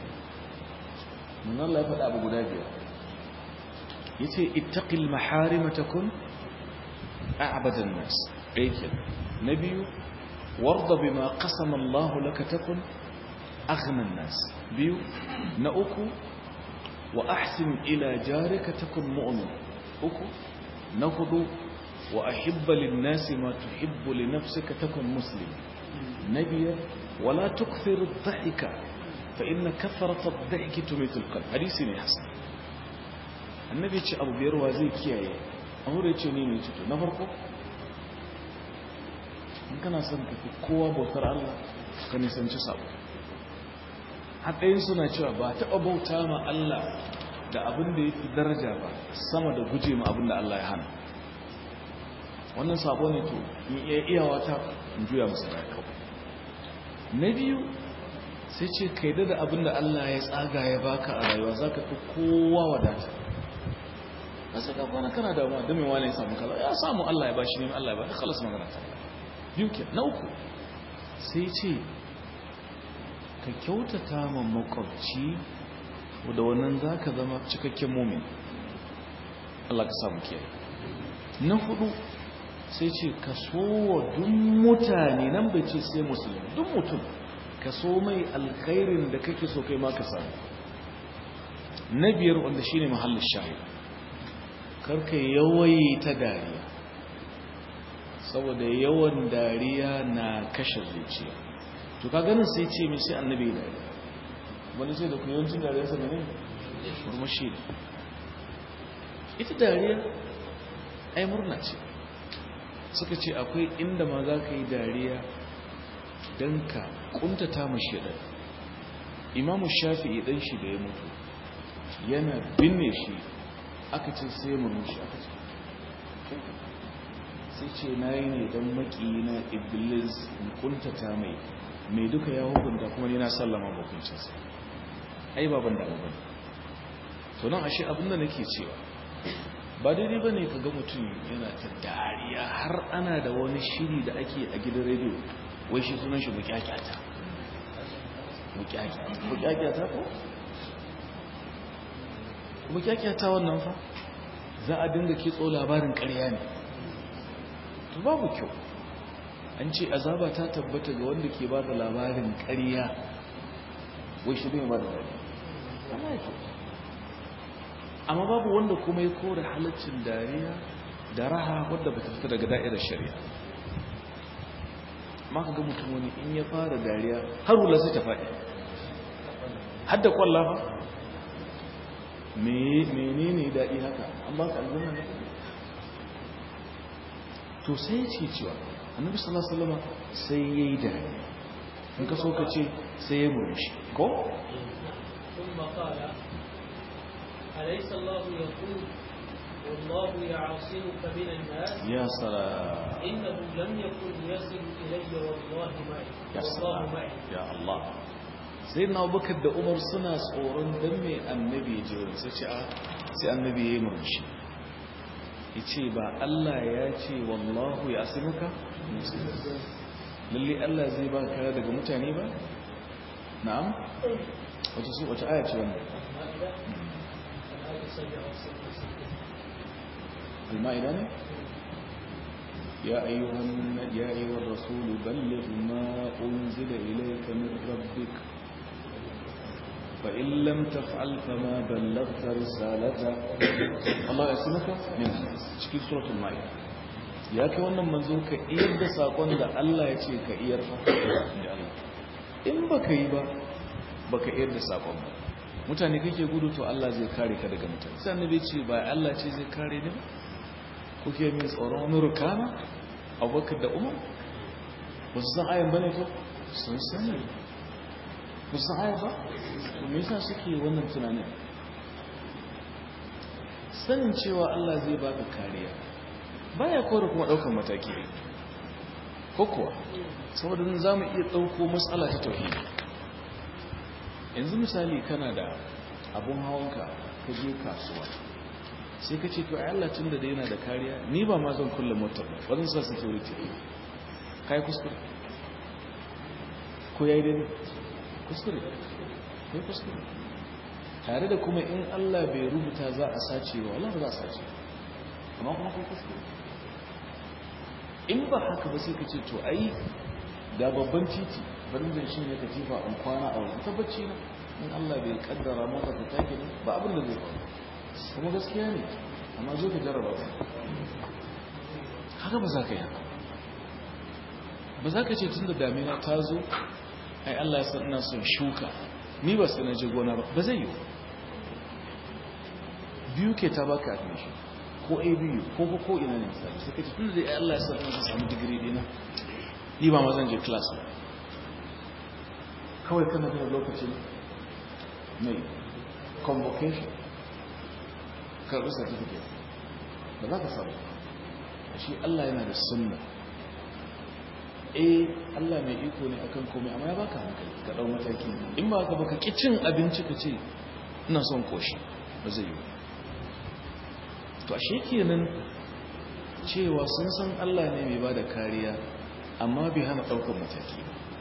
mun Allah ya faɗa abu guda biyar ya ce ittaƙil maharimata kun a abadan nas ɗaikin na biyu warda bima qasama Allah laka takun aghna an-nas biyu na uku wa ahsin ila jarika takun mu'min uku na hudu wa ahibba lin-nasi ma tuhibbu li nafsika takun muslim na biyar wala tukthir ad-dhahika fa inna kathrata ad-dhahiki tumitu al-qalb hadisi ne hasan annabi ce abu biyar wa zai kiyaye abu da ce ne ne ce to na farko in kana son ka fi kowa bautar Allah ka nisanci sabo haɗayin suna cewa ba taɓa bauta ma Allah da abin da ya fi daraja ba sama da guje ma abin da Allah ya hana wannan sabo ne to in iya iyawa ta in juya masa da kawai na biyu sai ce kai da abin da Allah ya tsaga ya baka a rayuwa za ka fi kowa wadata ka sai ka kwana kana da ma mai wani ya samu kaza ya samu Allah ya bashi ne Allah ya bashi khalas magana ta biyu ke na uku sai ce ka kyautata ma makwabci da wannan za ka zama cikakken mumin Allah ka samu kiyaye na hudu sai ce ka so wa duk mutane nan bai ce sai musulmi duk mutum ka so mai alkhairin da kake so kai ma ka samu na biyar wanda shine mahallin shahid karka yawai ta dariya saboda yawan dariya na kashe zuciya to ka ganin sai ce mai sai annabi dariya wani sai da kuyancin dariya sa ne murmushi ne ita dariya ai murna ce suka ce akwai inda ma za ka yi dariya don ka kuntata mashi ɗan imamu shafi'i ɗan shi da ya mutu yana binne shi aka ce sai murmushi aka ce sai ce na yi ne don maki na iblis in kuntata mai mai duka ya hukunta kuma ni na sallama hukuncinsa ai baban da abin to nan ashe abinda nake cewa ba daidai ba ne ka ga mutum yana ta dariya har ana da wani shiri da ake a gidan rediyo wai shi sunan shi mukyakyata mukyakyata ko? mukyakyata wannan fa za a dinga kitso labarin karya ne to babu kyau an ce azaba ta tabbata ga wanda ke ba da labarin karya wai shi ne ba da dariya amma babu wanda kuma ya kore halaccin dariya da raha wadda ba ta fita daga da'irar shari'a ma ka ga mutum wani in ya fara dariya har hula sai ta faɗi har da kwalla ba mene ne daɗi haka an ba ka aljanna ne to sai ce cewa annabi sallallahu alaihi wasallam sai yayi dariya in ka so ka ce sai ya murmushi ko ثم قال أليس الله يقول والله يعاصمك من الناس يا سلام إنه لم يكن يصل إلي والله معي يا والله سلام معي يا الله sai na abubakar da umar suna tsoron don mai annabi ya je wurin sai ce a sai annabi ya yi murmushi ya ce ba Allah ya ce wallahu ya asimuka lalle Allah zai ba kare daga mutane ba na'am wata su wata aya ce wannan المائدة الآية السابعة والستين المائدة ne يا أيها الن- يا أيها الرسول بلغ ما أنزل إليك من ربك فإن لم تفعل فما بلغت رسالته الله يسمك من cikin suratul maida ya kai wannan manzo ka iyar da sakon da Allah ya ce ka iyar fa da Allah in baka yi ba baka iyar da sakon ba mutane kake gudu to Allah zai kare ka daga mutane sai annabi ce ba Allah ce zai kare ni ba kuke min tsoron wani rukana abubakar da umar ba su san ayan bane ko sun sani ba su san ayan ba me yasa suke wannan tunanin sanin cewa Allah zai baka kariya baya kore kuma daukan mataki ko kuwa saboda nan zamu iya dauko matsala ta tauhidi yanzu misali kana da abun hawanka ka je kasuwa sai ka ce to ai Allah tun da yana da kariya ni ba ma zan kulle motar ba ba zan sa security kai kuskure ko yayi dai kuskure kai kuskure tare da kuma in Allah bai rubuta za a sace ba wallahi ba za a sace amma kuma kai kuskure in ba haka ba sai ka ce to ai ga babban titi barin da shi ne katifa in kwana a wajen tabbaci na in Allah bai kaddara maka ka take ne ba abin da zai faru kuma gaskiya ne amma zo ka jarraba ka haka ba za ka yi haka ba za ka ce tun da damina ta zo ai Allah ya san ina son shuka ni ba sai na je gona ba ba zai yi biyu ke ta baka admission ko abu ko ko ko ina ne misali sai ka ce tun da ai Allah ya san ina son samu digiri dina ni ba ma zan je class ba kawai kana da lokacin mai convocation karɓi certificate ba za ka samu shi Allah yana da sunna eh Allah mai iko ne akan komai amma ya baka hankali ka dau mataki in ba ka baka ki cin abinci ka ce ina son koshi ba zai yi to ashe kenan cewa sun san Allah ne mai bada kariya amma bai hana daukar mataki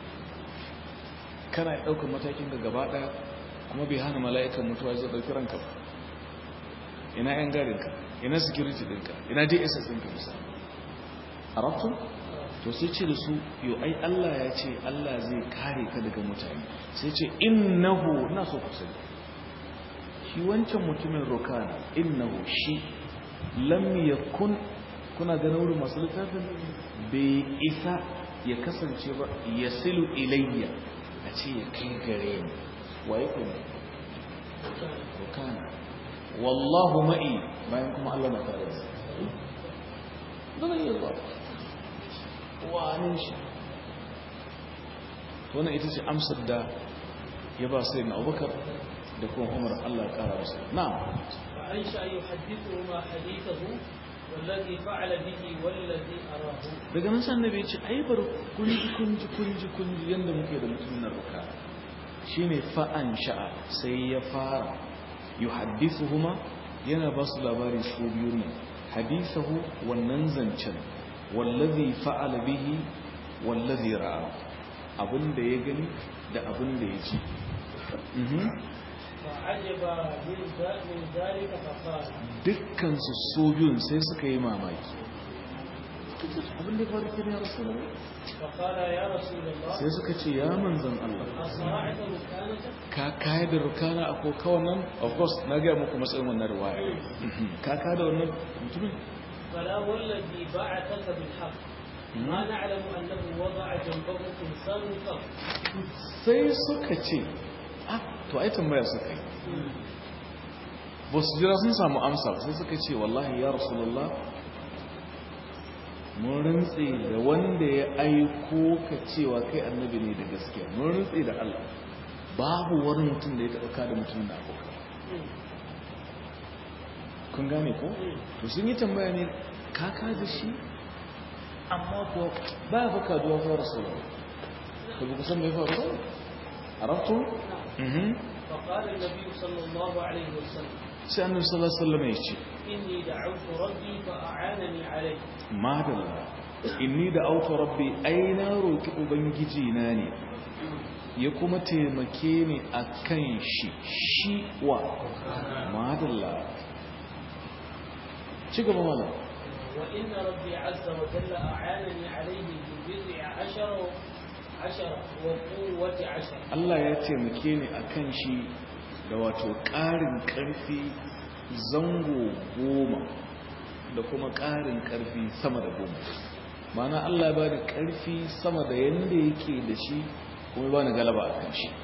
kana daukar matakin ga gaba daya kuma bai hana mala'ikan mutuwa zai dauki ranka ba ina yan garinka ina security dinka ina dss dinka misali arabtun to sai ce da su yo ai Allah ya ce Allah zai kare ka daga mutane sai ce innahu na so ku sani shi wancan mutumin rokana innahu shi lam yakun kuna ganin wurin masu littafin bai isa ya kasance ba yasilu ilayya a ce ya kai gare ni waye kuma rokana wallahu ma'i bayan kuma Allah na tare da zama yi zuwa wani shi wannan ita ce amsar da ya ba sai na abubakar da kuma umar Allah kara wasu na an sha yi hadithu ma hadithahu wallazi fa'ala bihi wallazi arahu daga nan san nabi ce ai bar kunji kunji kunji kunji yanda muke da mutumin nan ruka shine fa'an sha'a sai ya fara yuhaddithuhuma yana ba su labari su biyu ne hadithahu wannan zancen wallazi fa'ala bihi wallazi ra'a abinda ya gani da abinda ya ji fa'ajaba min zalika faqala dukkan su so biyun sai suka yi mamaki abinda ya faru kenan ya rasulullahi faqala ya rasulullah sai suka ce ya manzon Allah asra'ta rukanaka ka kaya da rukana a kokawan nan of course na gaya muku matsayin wannan riwaya ka kaya da wannan mutumin فلا والذي بعثك بالحق ما نعلم أنه وضع جنبه إنسان قط sai suka ce ah to ai tambaya suka yi ba su jira sun samu amsa sai suka ce wallahi ya rasulullah mun rantse da wanda ya aiko ka cewa kai annabi ne da gaskiya mun rantse da Allah babu wani mutum da ya taɓa kada mutum da abokan kun gane ko to sun yi tambaya ne kaka da shi amma ko ba ya baka duwa fa rasulullah to ba ku san me faru ba arabtu mhm فقال النبي صلى الله عليه وسلم sai annabi sallallahu alaihi wasallam ya ce إني دعوت ربي فأعانني عليه madalla inni da auta rabbi ai na roki ubangiji na ne ya kuma taimake ni akan shi shi wa madalla ci gaba mana وإن ربي عز وجل أعانني عليه ببضع عشر عشر وقوة عشر Allah ya taimake ni akan shi da wato ƙarin ƙarfi zango goma da kuma ƙarin ƙarfi sama da goma mana Allah ba da ƙarfi sama da yadda yake da shi kuma ba ni galaba a kan shi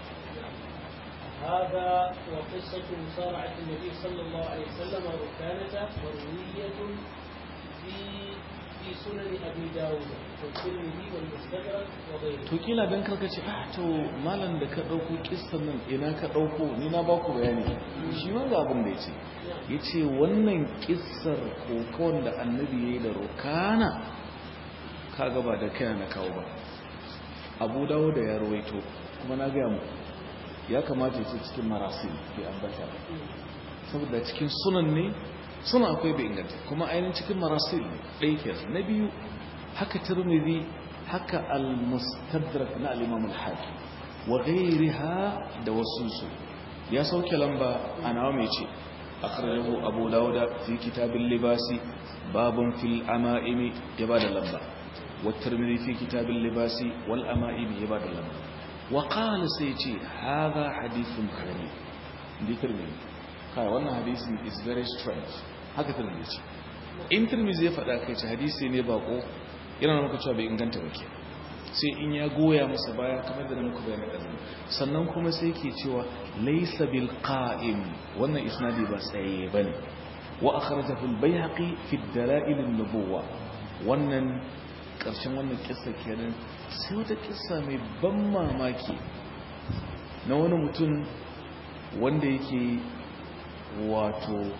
هذا وقصة مصارعة النبي صلى الله عليه وسلم ركانة مروية في في سنن أبي داود والترمذي والمستدرك وغيره. to kila dan karka ce ah to malam da ka dauko kissan nan ina ka dauko ni na baku bayani shi ma ga abin da yace yace wannan kissar kokon da annabi yayi da rukana kaga ba da kai na kawo ba Abu Dawud da ya rawaito kuma na ga mu ya kamata ya ce cikin marasil bi ambata saboda cikin sunan ne suna akwai bai inganta kuma ainihin cikin marasil ɗaya ke na biyu haka turmidi haka al-mustadrak na al-imam al-hakim wa ghayriha da wasu su ya sauke lamba a nawa mai ce akhrajahu abu dawud fi kitab al-libasi babun fil ama'imi ya bada lamba والترمذي في كتاب اللباس والأمائم عباد الله وقال سيتي هذا حديث غريب دي ترمذي قال وانا حديث is very strange haka tirmidhi ce in tirmidhi ya faɗa kai ce hadisi ne bako yana muka cewa bai inganta ba ke sai in ya goya masa baya kamar da muka bayani ɗan sannan kuma sai ke cewa laysa bil qa'im wannan isnadi ba tsaye bane wa akhrajahu al bayhaqi fi dalail an nubuwa wannan ƙarshen wannan kissa kenan sai wata kissa mai ban mamaki na wani mutum wanda yake wato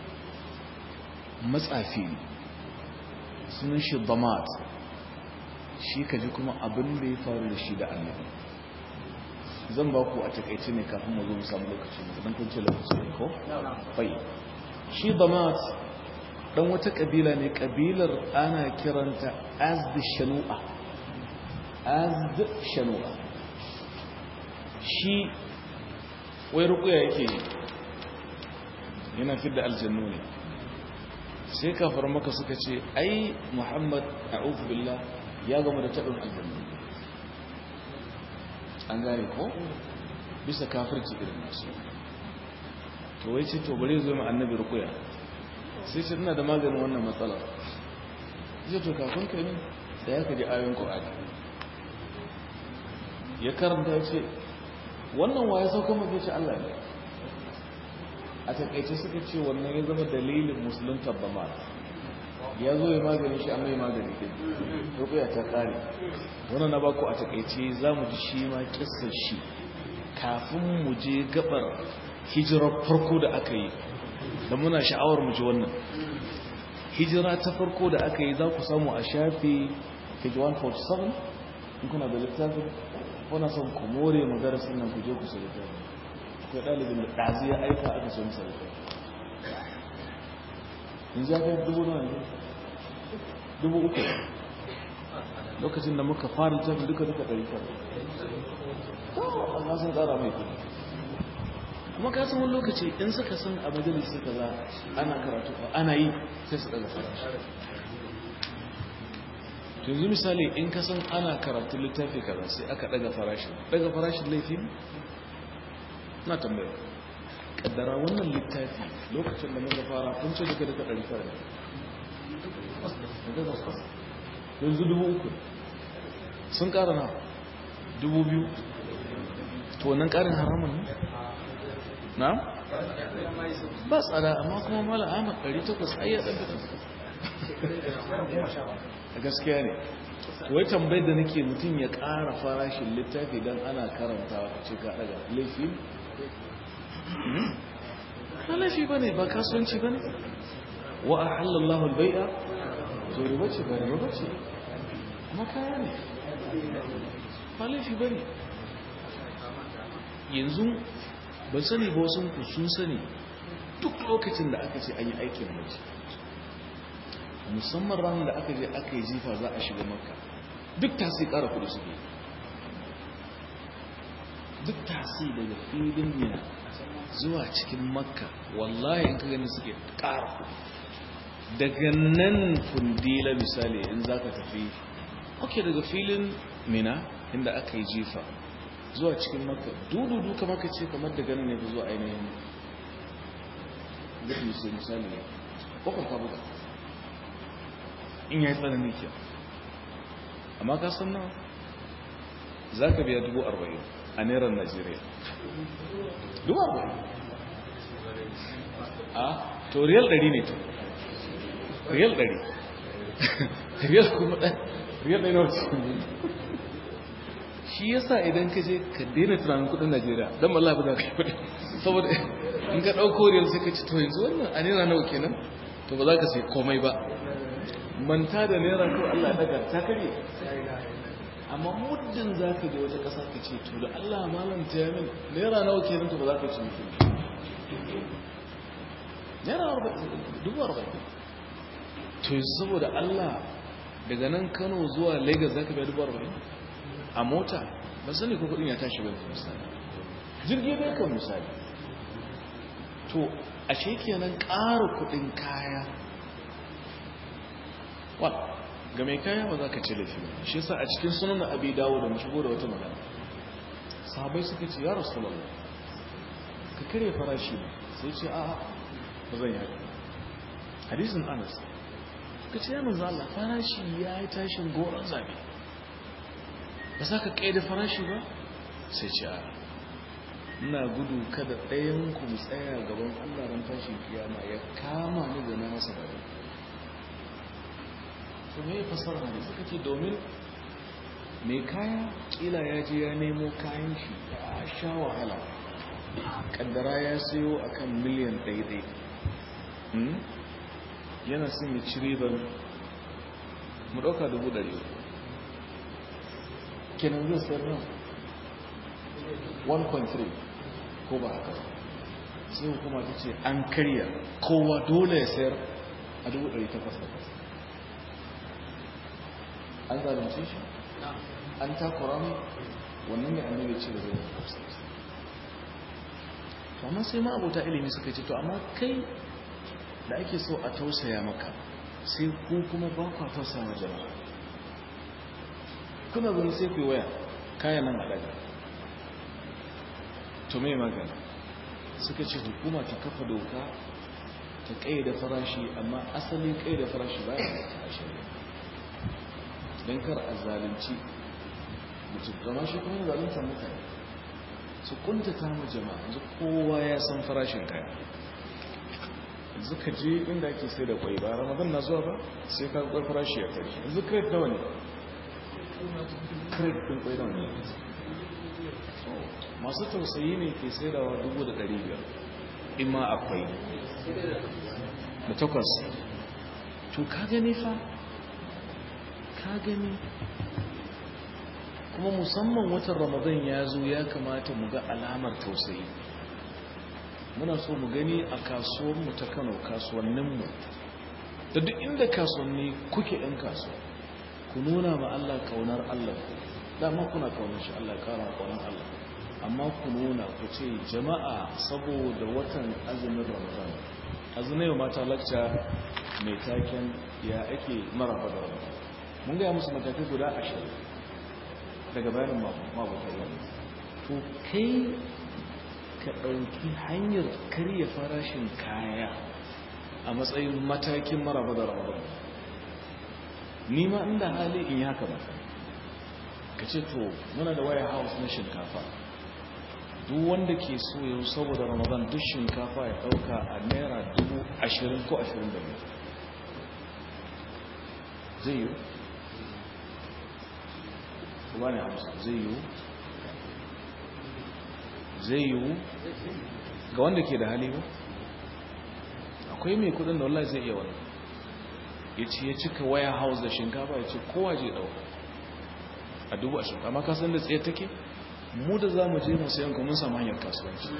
matsafi sunan shi damat shi ka ji kuma abin da ya faru da shi da annabi zan ba ku a takaice ne kafin mu zo mu samu lokaci mu dan kun ce lokaci ne ko bai shi damat dan wata kabila ne kabilar ana kiranta azd shanu'a azd shanu'a shi wai rukuya yake yi yana fidda aljannu ne sai kafar maka suka ce ai muhammad a'udhu billah ya gama da taɓin aljannu an gane ko bisa kafirci irin nasu to wai ce to bare zo mai annabi rukuya sai ce ina da maganin wannan matsalar zai to kafin ka ne da ya kaji ayoyin ƙwa'adi ya karanta ya ce wannan waye saukan mafi ce Allah ne a takaice suka ce wannan ya zama dalilin musulun tabbama ya zo ya magani shi an mai magani ɗin rukuya ta ƙare wannan na baku a takaice za mu ji shi ma ƙisar shi kafin mu je gabar hijirar farko da aka yi da muna sha'awar mu ji wannan hijira ta farko da aka yi za ku samu a shafi page 147 in kuna da littafin kuna son ku more magarasin nan ku je ku sai littafin akwai ɗalibin da ɗazi ya aika aka so masa littafin in ji aka yi dubu nawa ne dubu uku lokacin da muka fara littafin duka duka ɗari tara amma sun ƙara mai kuɗi kuma ka san wani lokaci in suka san a majalisi kaza ana karatu ana yi sai su daga farashi to yanzu misali in ka san ana karatu littafi kaza sai aka daga farashin daga farashin laifi na tambaya kaddara wannan littafi lokacin da muka fara kun ce duka duka ɗari fara yanzu dubu uku sun ƙara na dubu biyu to wannan ƙarin haramun ne na? ba tsada amma kuma mala ahmad 800 ayyar ɗan a gaskiya ne wai tambayar da nake mutum ya ƙara farashin littafi don ana karantawa a ce ka ɗaga laifi ba laifi ba ne ba kasuwanci ba ne wa a halallahu albai'a to riba ce ba riba ce kuma kaya ne ba laifi ba ne yanzu ban sani ba wasu ku sun sani duk lokacin da aka ce an yi aikin mace musamman ranar da aka je aka yi jifa za a shiga makka duk tasi kara kudi suke duk tasi daga filin mina zuwa cikin makka wallahi in ka gani suke kara kudi daga nan fundila misali in za ka tafi ok daga filin mina inda aka yi jifa zuwa cikin maka dududu kama ka ce kamar da ganin ne ba zuwa ainihin gudun sai misali ne kwakwar ka buga in ya yi tsananin kyau amma ka san nawa za ka biya dubu arba'in a neran najeriya dubu arba'in a to riyal ɗari ne to riyal ɗari riyal kuma ɗan riyal ɗari na wacce shi yasa idan ka je ka daina tunanin kudin Najeriya dan wallahi ba za ka yi kudi saboda in ka dauko riyal sai ka ci to yanzu wannan a naira nawa kenan to ba za ka sai komai ba manta da naira ko Allah daga ta kare amma muddin za ka je wata kasa ka ce to da Allah malam ta yamin naira nawa kenan to ba za ka ci mutum naira dubu arba'in to saboda Allah daga nan Kano zuwa Lagos za ka biya dubu arba'in a mota ba sani ko kudin ya tashi ba misali jirgi bai kan misali to a kenan ƙara kudin kaya wa ga mai kaya ba za ka ce laifi ba shi yasa a cikin sunan abi dawo da mu shigo da wata magana sahabai suka ce ya rasulullah ka kare farashi ba sai ce a ba zan yi haka hadisin anas suka ce ya manzo Allah farashi ya yi tashin goron zabe ba za ka kai da farashi ba sai ce a ina gudu kada ɗayan ku tsaya gaban Allah ran tashin kiyama ya kama ni da na masa bari to me fasara ne suka ce domin mai kaya kila ya je ya nemo kayan shi ya sha wahala kaddara ya sayo akan miliyan ɗaiɗai yana son ya ci riban mu ɗauka dubu ɗari kenan zai sayar nan 1.3 ko ba haka sai hukuma ta ce an karya kowa dole ya sayar a dubu ɗari takwas takwas an zalunce shi an takura mai wannan ne annabi ce da zai to amma sai ma abota ilimi suka ce to amma kai da ake so a tausaya maka sai ku kuma ba ku tausaya ma jama'a kuna gani sai ku waya kayan nan a daga to mai magana suka ce hukuma ta kafa doka ta da farashi amma asalin da farashi ba ya da shari'a don kar a zalunci mutum zama shi kuma zaluntar mutane su kuntata mu jama'a yanzu kowa ya san farashin kaya yanzu ka je inda ake sai da kwai ba ramadan na zuwa ba sai ka kwai farashi ya tashi yanzu crate nawa ne crate ɗin kwai nawa ne masu tausayi ne ke sai da dubu da ɗari biyar in ma akwai da takwas to ka gani fa ka gani kuma musamman watan ramadan ya zo ya kamata mu ga alamar tausayi muna so mu gani a kasuwanmu ta kano kasuwanninmu da duk inda kasuwanni kuke ɗan kasuwa ku nuna ma Allah kaunar Allah dama kuna kaunar shi Allah kara kaunar Allah amma ku nuna ku ce jama'a saboda watan azumin ramadan azumin mata lacca mai taken ya ake maraba da ramadan mun gaya musu matakai guda ashirin daga bayanin mabuta yau to kai ka ɗauki hanyar karya farashin kaya a matsayin matakin maraba da ramadan nima inda hali in haka ba ka ce to muna da waya house na shinkafa duk wanda ke so yau saboda ramadan duk shinkafa ya ɗauka a naira dubu ashirin ko ashirin da biyu zai yi ba ne amsa zai yiwu zai yiwu ga wanda ke da hali ba akwai mai kudin da wallahi zai iya wani ya ce ya cika waya house da shinkafa ya ce kowa je dauka a dubu a shinkafa amma kasan da tsaye take mu da za mu je mu sayan kuma samu hanyar kasuwanci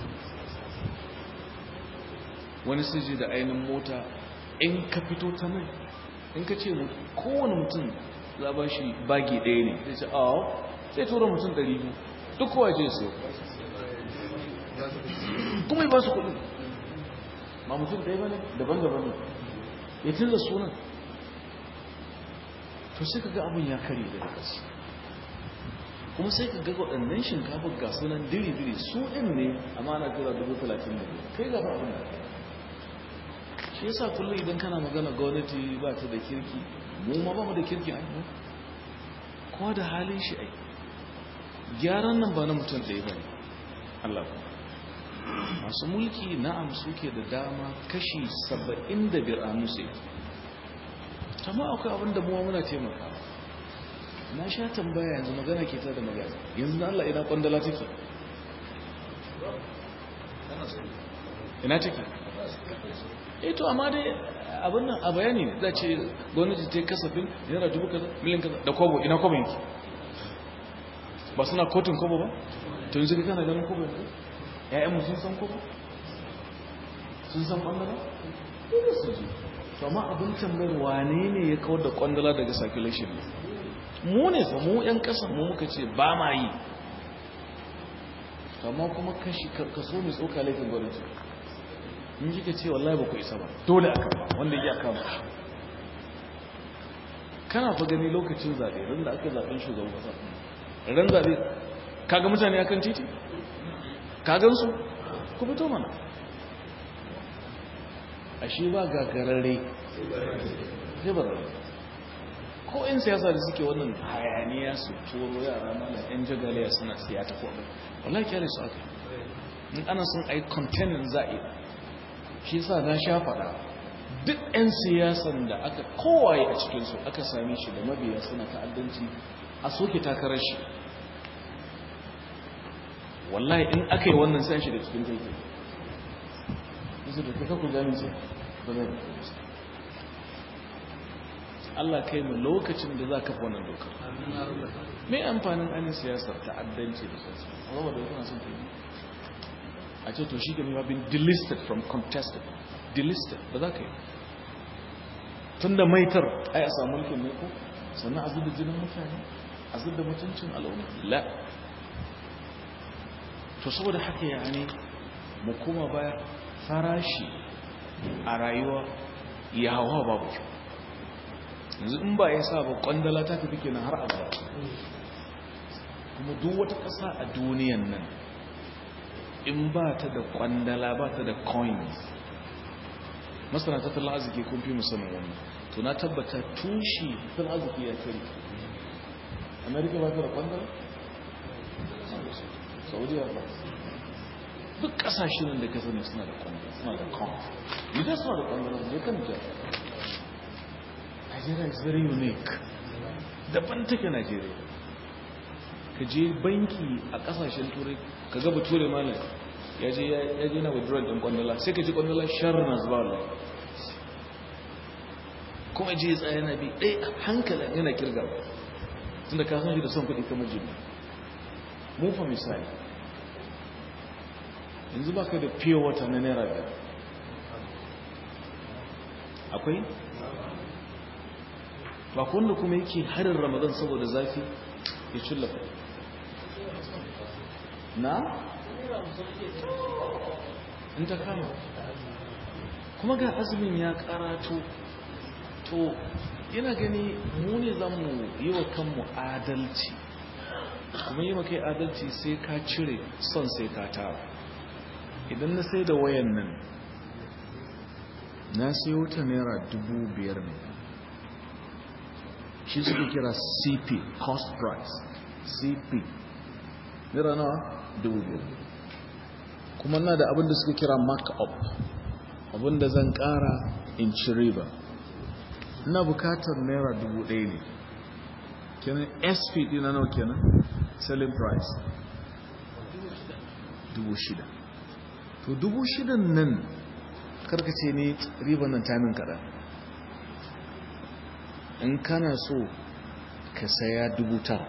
wani siji da ainihin mota in ka fito ta mai in ka ce kowane mutum za ba shi bagi ɗaya ne zai ce awo sai tura mutum ɗari biyu duk kowa je su kuma yi ba su kuɗin ma mutum ɗaya ba ne daban-daban ne ya tilda sunan to sai ka ga abin ya kare daga ƙasa kuma sai ka ga waɗannan shinkafa ga sunan diri-diri su ɗin ne amma ana tura dubu talatin da biyu kai gaba abin da shi yasa kullum idan kana magana gwamnati ba ta da kirki mu ma ba mu da kirki ai mu kowa da halin shi ai gyaran nan ba na mutum ɗaya ba ne Allah ku masu mulki na'am suke da dama kashi saba'in da biyar a musu amma akwai abin da muwa muna taimaka na sha tambaya yanzu magana ke ta da magana yanzu na Allah ina kwandala take ina take eh to amma dai abin nan a bayani ne za ce gwamnati ta yi kasafin yana dubu kaza miliyan kaza da kwabo ina kwabo yanki ba suna kotun kwabo ba to yanzu kana ganin kwabo yanzu ƴaƴanmu sun san kwabo sun san kwandala dole su ji to amma abin tambayar wane ne ya kawar da kwandala daga circulation mu ne fa mu ƴan ƙasa mu muka ce ba ma yi amma kuma kashi kaso mai tsoka laifin gwamnati in ji ka ce wallahi ba ku isa ba dole aka ba wanda ya kama shi kana fa gani lokacin zaɓe ran da aka zaɓen shugaban ƙasa ran zaɓe kaga mutane akan titi kagan su ku fito mana ashe ba gagararre sai ba ko in siyasa da suke wannan hayaniya su turo yara mana yan jagaliya suna siya ta kodin wallahi kyale su aka in ana son ai containing za'i shi sa na sha faɗa duk 'yan siyasan da aka kowaye a cikinsu aka same shi da mabiya suna ta'addanci a soke takarar shi wallahi in aka yi wannan sai shi da cikin taiki yanzu da kaka ku jami ce ba zai da kuma Allah kai mu lokacin da za ka fi wannan dokar mai amfanin ainihin siyasar ta'addanci da sassu a da yana son taimi a ce to shi ga mai been delisted from contested delisted ba za ka yi tun da maitar ai a samu mulkin ne ko sannan a zuba jinin mutane a zuba mutuncin al'umma la to saboda haka ya ne mu kuma baya farashi a rayuwa ya hawa babu kyau yanzu in ba ya sa ba kwandala ta tafi kenan har abada kuma duk wata ƙasa a duniyan nan in ba ta da kwandala ba ta da coins masana tattalin arziki kun fi musamman wannan to na tabbata tushe tattalin arziki ya kari amerika ba ta da kwandala saudiya ba duk kasashen da ka sani suna da kwandala suna da coins idan suna da kwandala ne kan jar nigeria is very unique daban take nigeria ka je banki a kasashen turai ka gaba turai malam ya je ya je na withdrawal din kwandala sai ka ji kwandala shar na zuba Allah kuma je ya tsaya na bi ɗaya hankalin yana kirga tun da ka san shi da son kuɗi kamar jini mu fa misali yanzu ba ka da fiye wata na naira biyar akwai ba wanda kuma yake harin ramadan saboda zafi ya cullafa na in ta kama kuma ga azumin ya karato to ina gani mu ne za mu yi wa kanmu adalci kuma yi kai adalci sai ka cire son sai ka tara idan na sai da wayan nan na sai wuta naira dubu biyar ne shi suke kira cp cost price cp naira nawa dubu biyar kuma na da abinda suka kira mark-up abinda zan kara in ci riba ina bukatar naira dubu ɗaya ne kenan sp dina nawa kenan selling price dubu shida to dubu shidan nan karkace ne riban nan tamin kaɗan in kana so ka saya dubu tara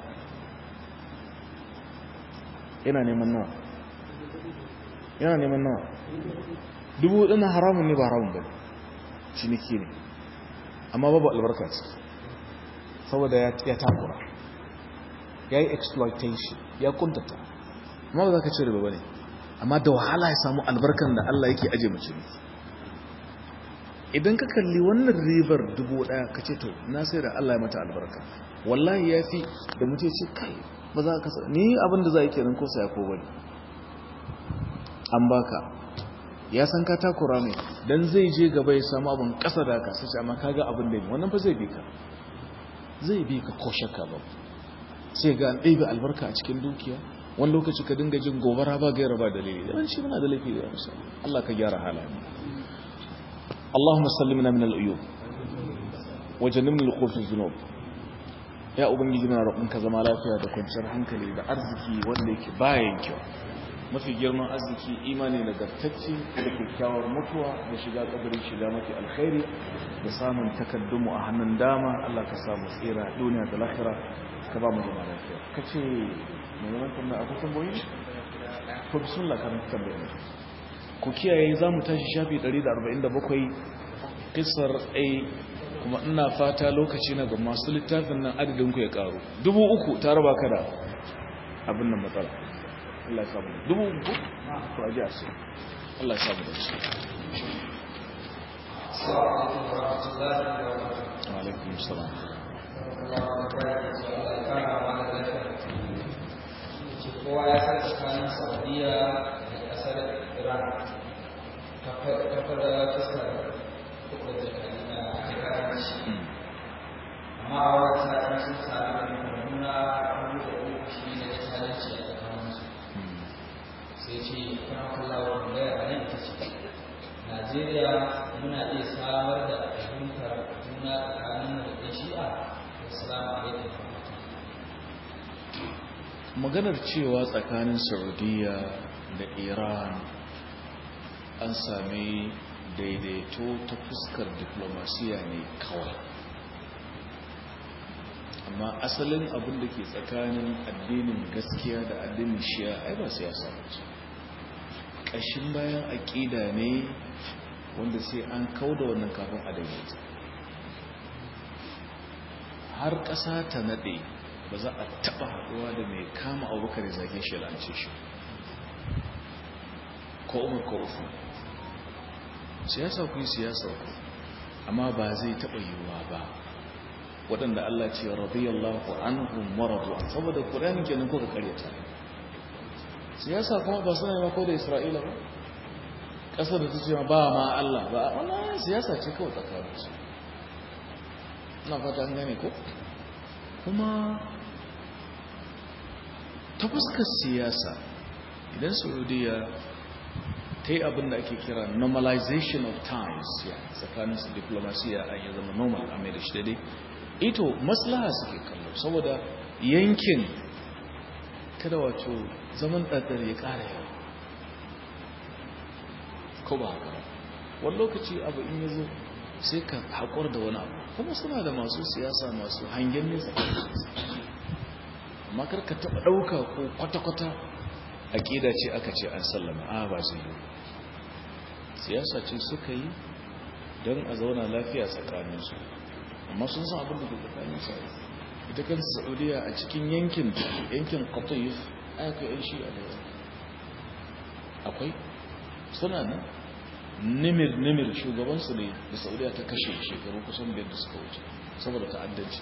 yana neman nawa yana neman nawa dubu ɗina haramun ne ba haramun ba ciniki ne amma babu albarka ce saboda ya takura ya yi exploitation ya kuntata amma ba za ka cire ba ne amma da wahala ya samu albarkan da Allah yake aje mace ne idan ka kalli wannan ribar dubu ɗaya ka ce to na sai da Allah ya mata albarka wallahi ya fi da mutum ce kai ba za ka ni abin da za yi kenan ko saya ko bane an baka ya san ka takura ne dan zai je gaba ya samu abin kasa da ka sai amma kaga abin da ne wannan fa zai bi ka zai bi ka ko shakka ba sai ga an ɗebe albarka a cikin dukiya wani lokaci ka dinga jin gobara ba gaira ba dalili yawan shi muna da laifi da yawa Allah ka gyara halayen Allahumma sallimna min al-uyub wa jannibna al-khuf az-zunub ya ubangiji muna roƙon ka zama lafiya da kwanciyar hankali da arziki wanda yake bayan kyau mafi girman arziki imani nagartacce da kyakkyawar mutuwa da shiga kabarin shiga mafi alkhairi da samun takaddunmu a hannun dama Allah ka samu tsira duniya da lahira ka ba mu zama lafiya ka ce mai zaman tambaya akwai tambayoyi to bismillah kan tambayoyi ku kiyaye za mu tashi shafi 147 kisar a kuma ina fata lokaci na ga masu littafin nan adadin ku ya karu dubu uku ta raba ka da abin nan matsala Allah ya samu dubu uku to aje a sai Allah ya samu da shi wa alaikum salam kowa ya san tsakanin saudiya da kasar iran kafar da fuskar kuka da karanci amma a wata sa'adar sun sami nuna abu da uku shi ne da tsaranci a tsakaninsu sai ce kan kallawar gaya a nan ita ce najeriya muna iya samar da fahimtar juna tsakanin da ɗan shi'a da salamu alaikum maganar cewa tsakanin saudiya da iran an sami daidaito ta fuskar diplomasiya ne kawai amma asalin abin da ke tsakanin addinin gaskiya da addinin shiya ai ba siyasa ce ƙashin bayan aƙida ne wanda sai an kauda wannan kafin a daidaita har ƙasa ta naɗe ba za a taɓa haɗuwa da mai kama abubakar ya zage shi lance shi ko umar ko ufu siyasa ku yi siyasa ku amma ba zai taɓa yiwuwa ba waɗanda Allah ce radiyallahu anhum maradu an saboda Qur'ani kenan kuka karyata siyasa kuma ba suna ma ko da Isra'ila ba ƙasar da ta ce ba ma Allah ba wannan siyasa ce kawai tsakanin su ina fata an gane ko kuma ta fuskar siyasa idan Saudiya ta yi abin da ake kira normalization of times tsakanin su diplomasiya a yi zama normal a mai da shi daidai ito maslaha suke kallo saboda yankin kada wato zaman ɗaɗɗar ya ƙara yawa ko ba haka ba wani lokaci abu in yi zo sai ka haƙur da wani abu kuma suna da masu siyasa masu hangen nesa amma kar ka taɓa ɗauka ko kwata-kwata aƙida ce aka ce an sallama a ba zai yi siyasa ce suka yi don a zauna lafiya tsakaninsu amma sun san abin da ke tsakanin sa ita kan saudiya a cikin yankin yankin qatif aka yan shi a da akwai suna nan nimir nimir shugaban su ne da saudiya ta kashe shekaru kusan biyar da suka wuce saboda ta'addanci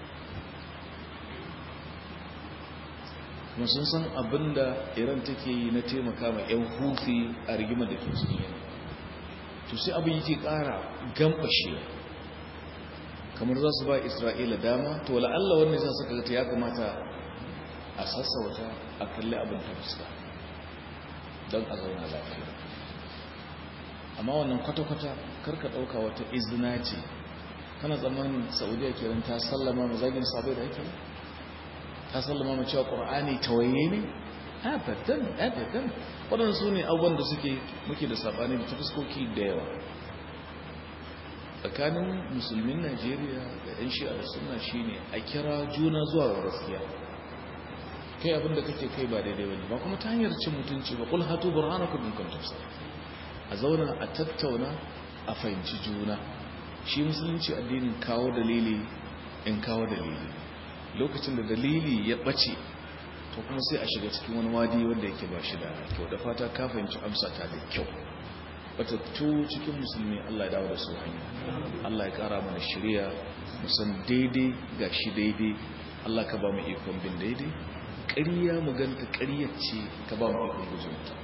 kuma sun san abin da iran take yi na taimaka ma yan hufi a rigima da ke cikin yankin to sai abin yake kara gambashewa kamar za su ba isra'ila dama to la'alla wannan sa suka ta ya kamata a sassauta a kalli abin ta fuska don a zauna lafiya amma wannan kwata-kwata karka ɗauka wata izina ce kana tsammanin saudiya kiran ta sallama ma zagin sabai da ake ta sallama ma cewa ƙur'ani tawaye ne abadan abadan waɗanda su ne abubuwan da suke muke da saɓani da ta fuskoki da yawa tsakanin musulmin najeriya da 'yan shi'a da suna shine a kira juna zuwa ga gaskiya kai abinda kake kai ba daidai wani ba kuma ta hanyar cin mutunci ba kul hatu burhanakum in kuntum a zauna a tattauna a fahimci juna shi musulunci addinin kawo dalili in kawo dalili lokacin da dalili ya bace to kuma sai a shiga cikin wani wadi wanda yake ba shi da kyau da fata ka fahimci amsa ta da kyau batattu cikin musulmi Allah ya dawo da su hanya Allah ya kara mana shirya musan daidai ga shi daidai Allah ka ba mu ikon bin daidai ƙarya mu ganta ƙaryar ce ka ba mu ikon gujin ta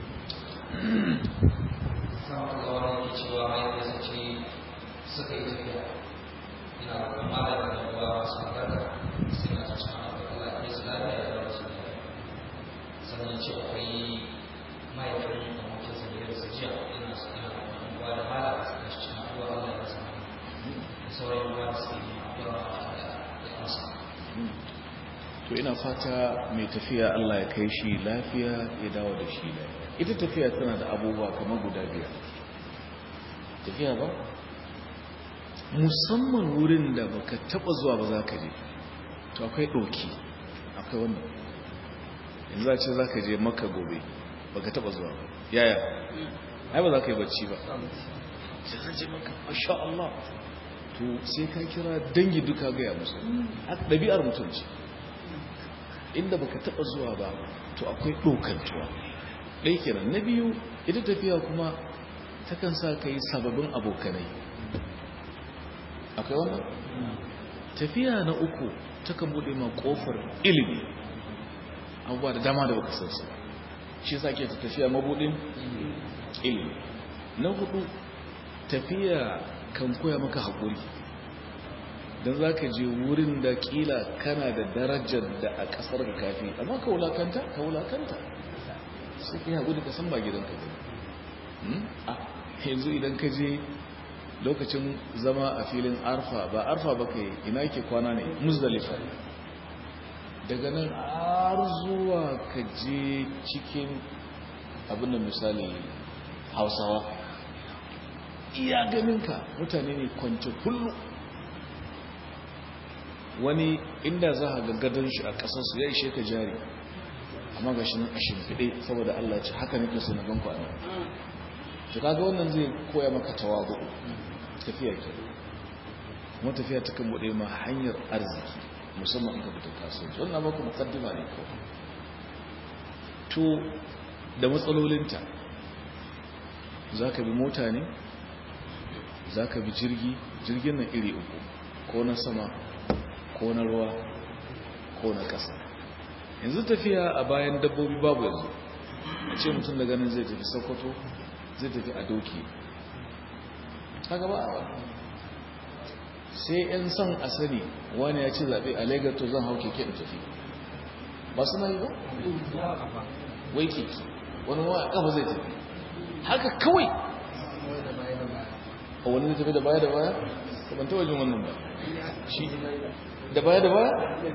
samun da wani cewa mai da ce suka yi tafiya ina kuma da wani ruwa masu magana suna ta cikin Allah ya su lafiya da wasu sannan ce akwai mahaifin abokin sa da su jiya ina su ina uwa da mala a cikin cikin uwa Allah ya samu da sauran uwa da su yi uwa da ya amsa to ina fata mai tafiya Allah ya kai shi lafiya ya dawo da shi lafiya ita tafiya tana da abubuwa kamar guda biyar tafiya ba musamman wurin da baka taba zuwa ba za ka je to akwai ɗauki akwai wannan yanzu za ce za ka je maka gobe baka taba zuwa ba yaya ai ba za ka yi bacci ba sai zan je maka masha Allah to sai ka kira dangi duka gaya musu ɗabi'ar mutunci inda baka taba zuwa ba to akwai ɗaukantuwa ɗai kenan na biyu ita tafiya kuma takan sa ka yi sababbin abokanai akwai wannan tafiya na uku takan bude ma kofar ilimi abubuwa da dama da baka sansa shi sa ke tafiya mabudin ilimi na hudu tafiya kan koya maka haƙuri don za ka je wurin da ƙila kana da darajar da a ƙasar da kafi amma ka wulakanta ka wulakanta sai ka yi haƙuri ka san ba gidanka ba yanzu idan ka je lokacin zama a filin arfa ba arfa ba kai ina ke kwana ne muzdalifa daga nan har zuwa ka je cikin abin da misali hausawa iya ganinka mutane ne kwance kullu wani inda za a ga gadon shi a ƙasarsu ya ishe ka jari amma ga shi nan a shimfiɗe saboda Allah ce haka nake so na ganku a nan to kaga wannan zai koya maka tawazu tafiya ke kuma tafiya ta kan bude ma hanyar arziki musamman in ka fita kasuwanci wannan maka mukaddima ne ko to da matsalolinta zaka bi mota ne zaka bi jirgi jirgin nan iri uku ko na sama ko na ruwa ko na ƙasa yanzu tafiya a bayan dabbobi babu yanzu a ce mutum da ganin zai tafi sokoto zai tafi a doki kaga ba a sai yan son a sani wani ya ci zaɓe a lagos to zan hau keke in tafi ba su yi ba wai keke wani wa kafa zai tafi haka kawai a wani zai tafi da baya da baya ban ta wajen wannan ba shi da baya da baya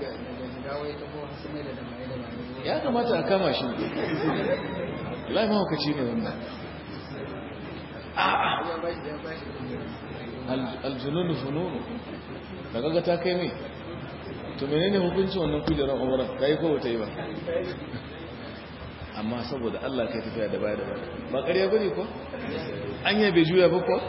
ya kamata a kama shi lai mahaukaci ne wannan aljununu fununu da kaga ta kai mai to menene hukuncin wannan kujerar umaran ta yi kowace yi ba amma saboda Allah kai tafiya da baya da baya ba ƙarya bane ko an yabe juya ba ko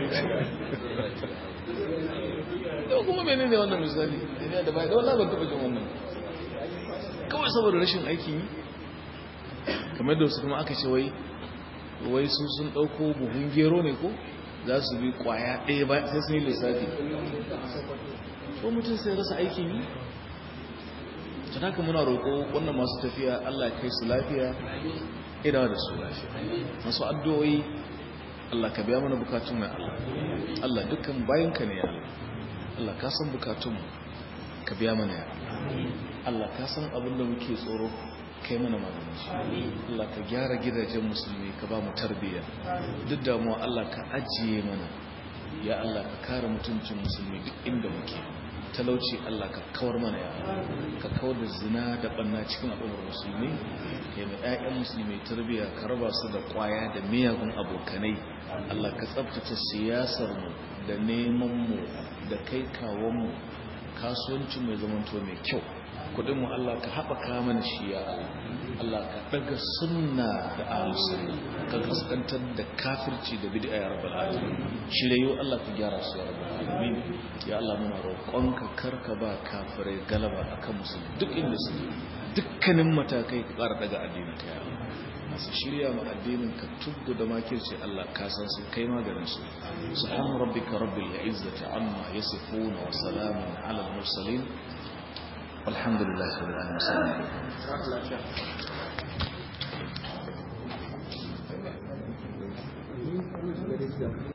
da kuma menene wannan misali tafiya da baya da wallahi ban taɓa jin wannan kawai saboda rashin aiki yi kamar da wasu kuma aka ce wai wai su sun ɗauko buhun gero ne ko za su bi kwaya ɗaya ba sai sun yi lissafi ko mutum sai rasa aikin yi ta haka muna roƙo wannan masu tafiya allah kai su lafiya ina da su lafiya masu addu'o'i allah ka biya mana bukatun na allah allah dukkan bayanka ne ya allah ka san bukatunmu ka biya mana ya allah ka san abin da muke tsoro kai mana maganin shi Allah ka gyara gidajen musulmi ka ba mu tarbiyya duk damuwa Allah ka ajiye mana ya Allah ka kare mutuncin musulmi duk inda muke talauci Allah ka kawar mana ya ka kawar da zina da banna cikin al'ummar musulmi ka yi ƴaƴan musulmi tarbiyya ka raba su da ƙwaya da miyagun abokanai Allah ka tsabtace siyasar mu da neman mu da kai kawon mu kasuwancin mai zamanto mai kyau kudin mu Allah ka haɓaka mana shi ya Allah ka daga sunna da ahlus ka kaskantar da kafirci da bid'a ya rabbal alamin shirayo Allah ka gyara su ya rabbal alamin ya Allah muna roƙonka karka ba kafirai galaba akan musulmi duk inda su dukkanin matakai ka ƙara daga addinin ka ya Allah masu shirya ma addinin ka tubbu da makirci Allah ka san su kai maganin su subhana rabbika rabbil izzati amma yasifuna wa salamun ala al mursalin والحمد لله رب العالمين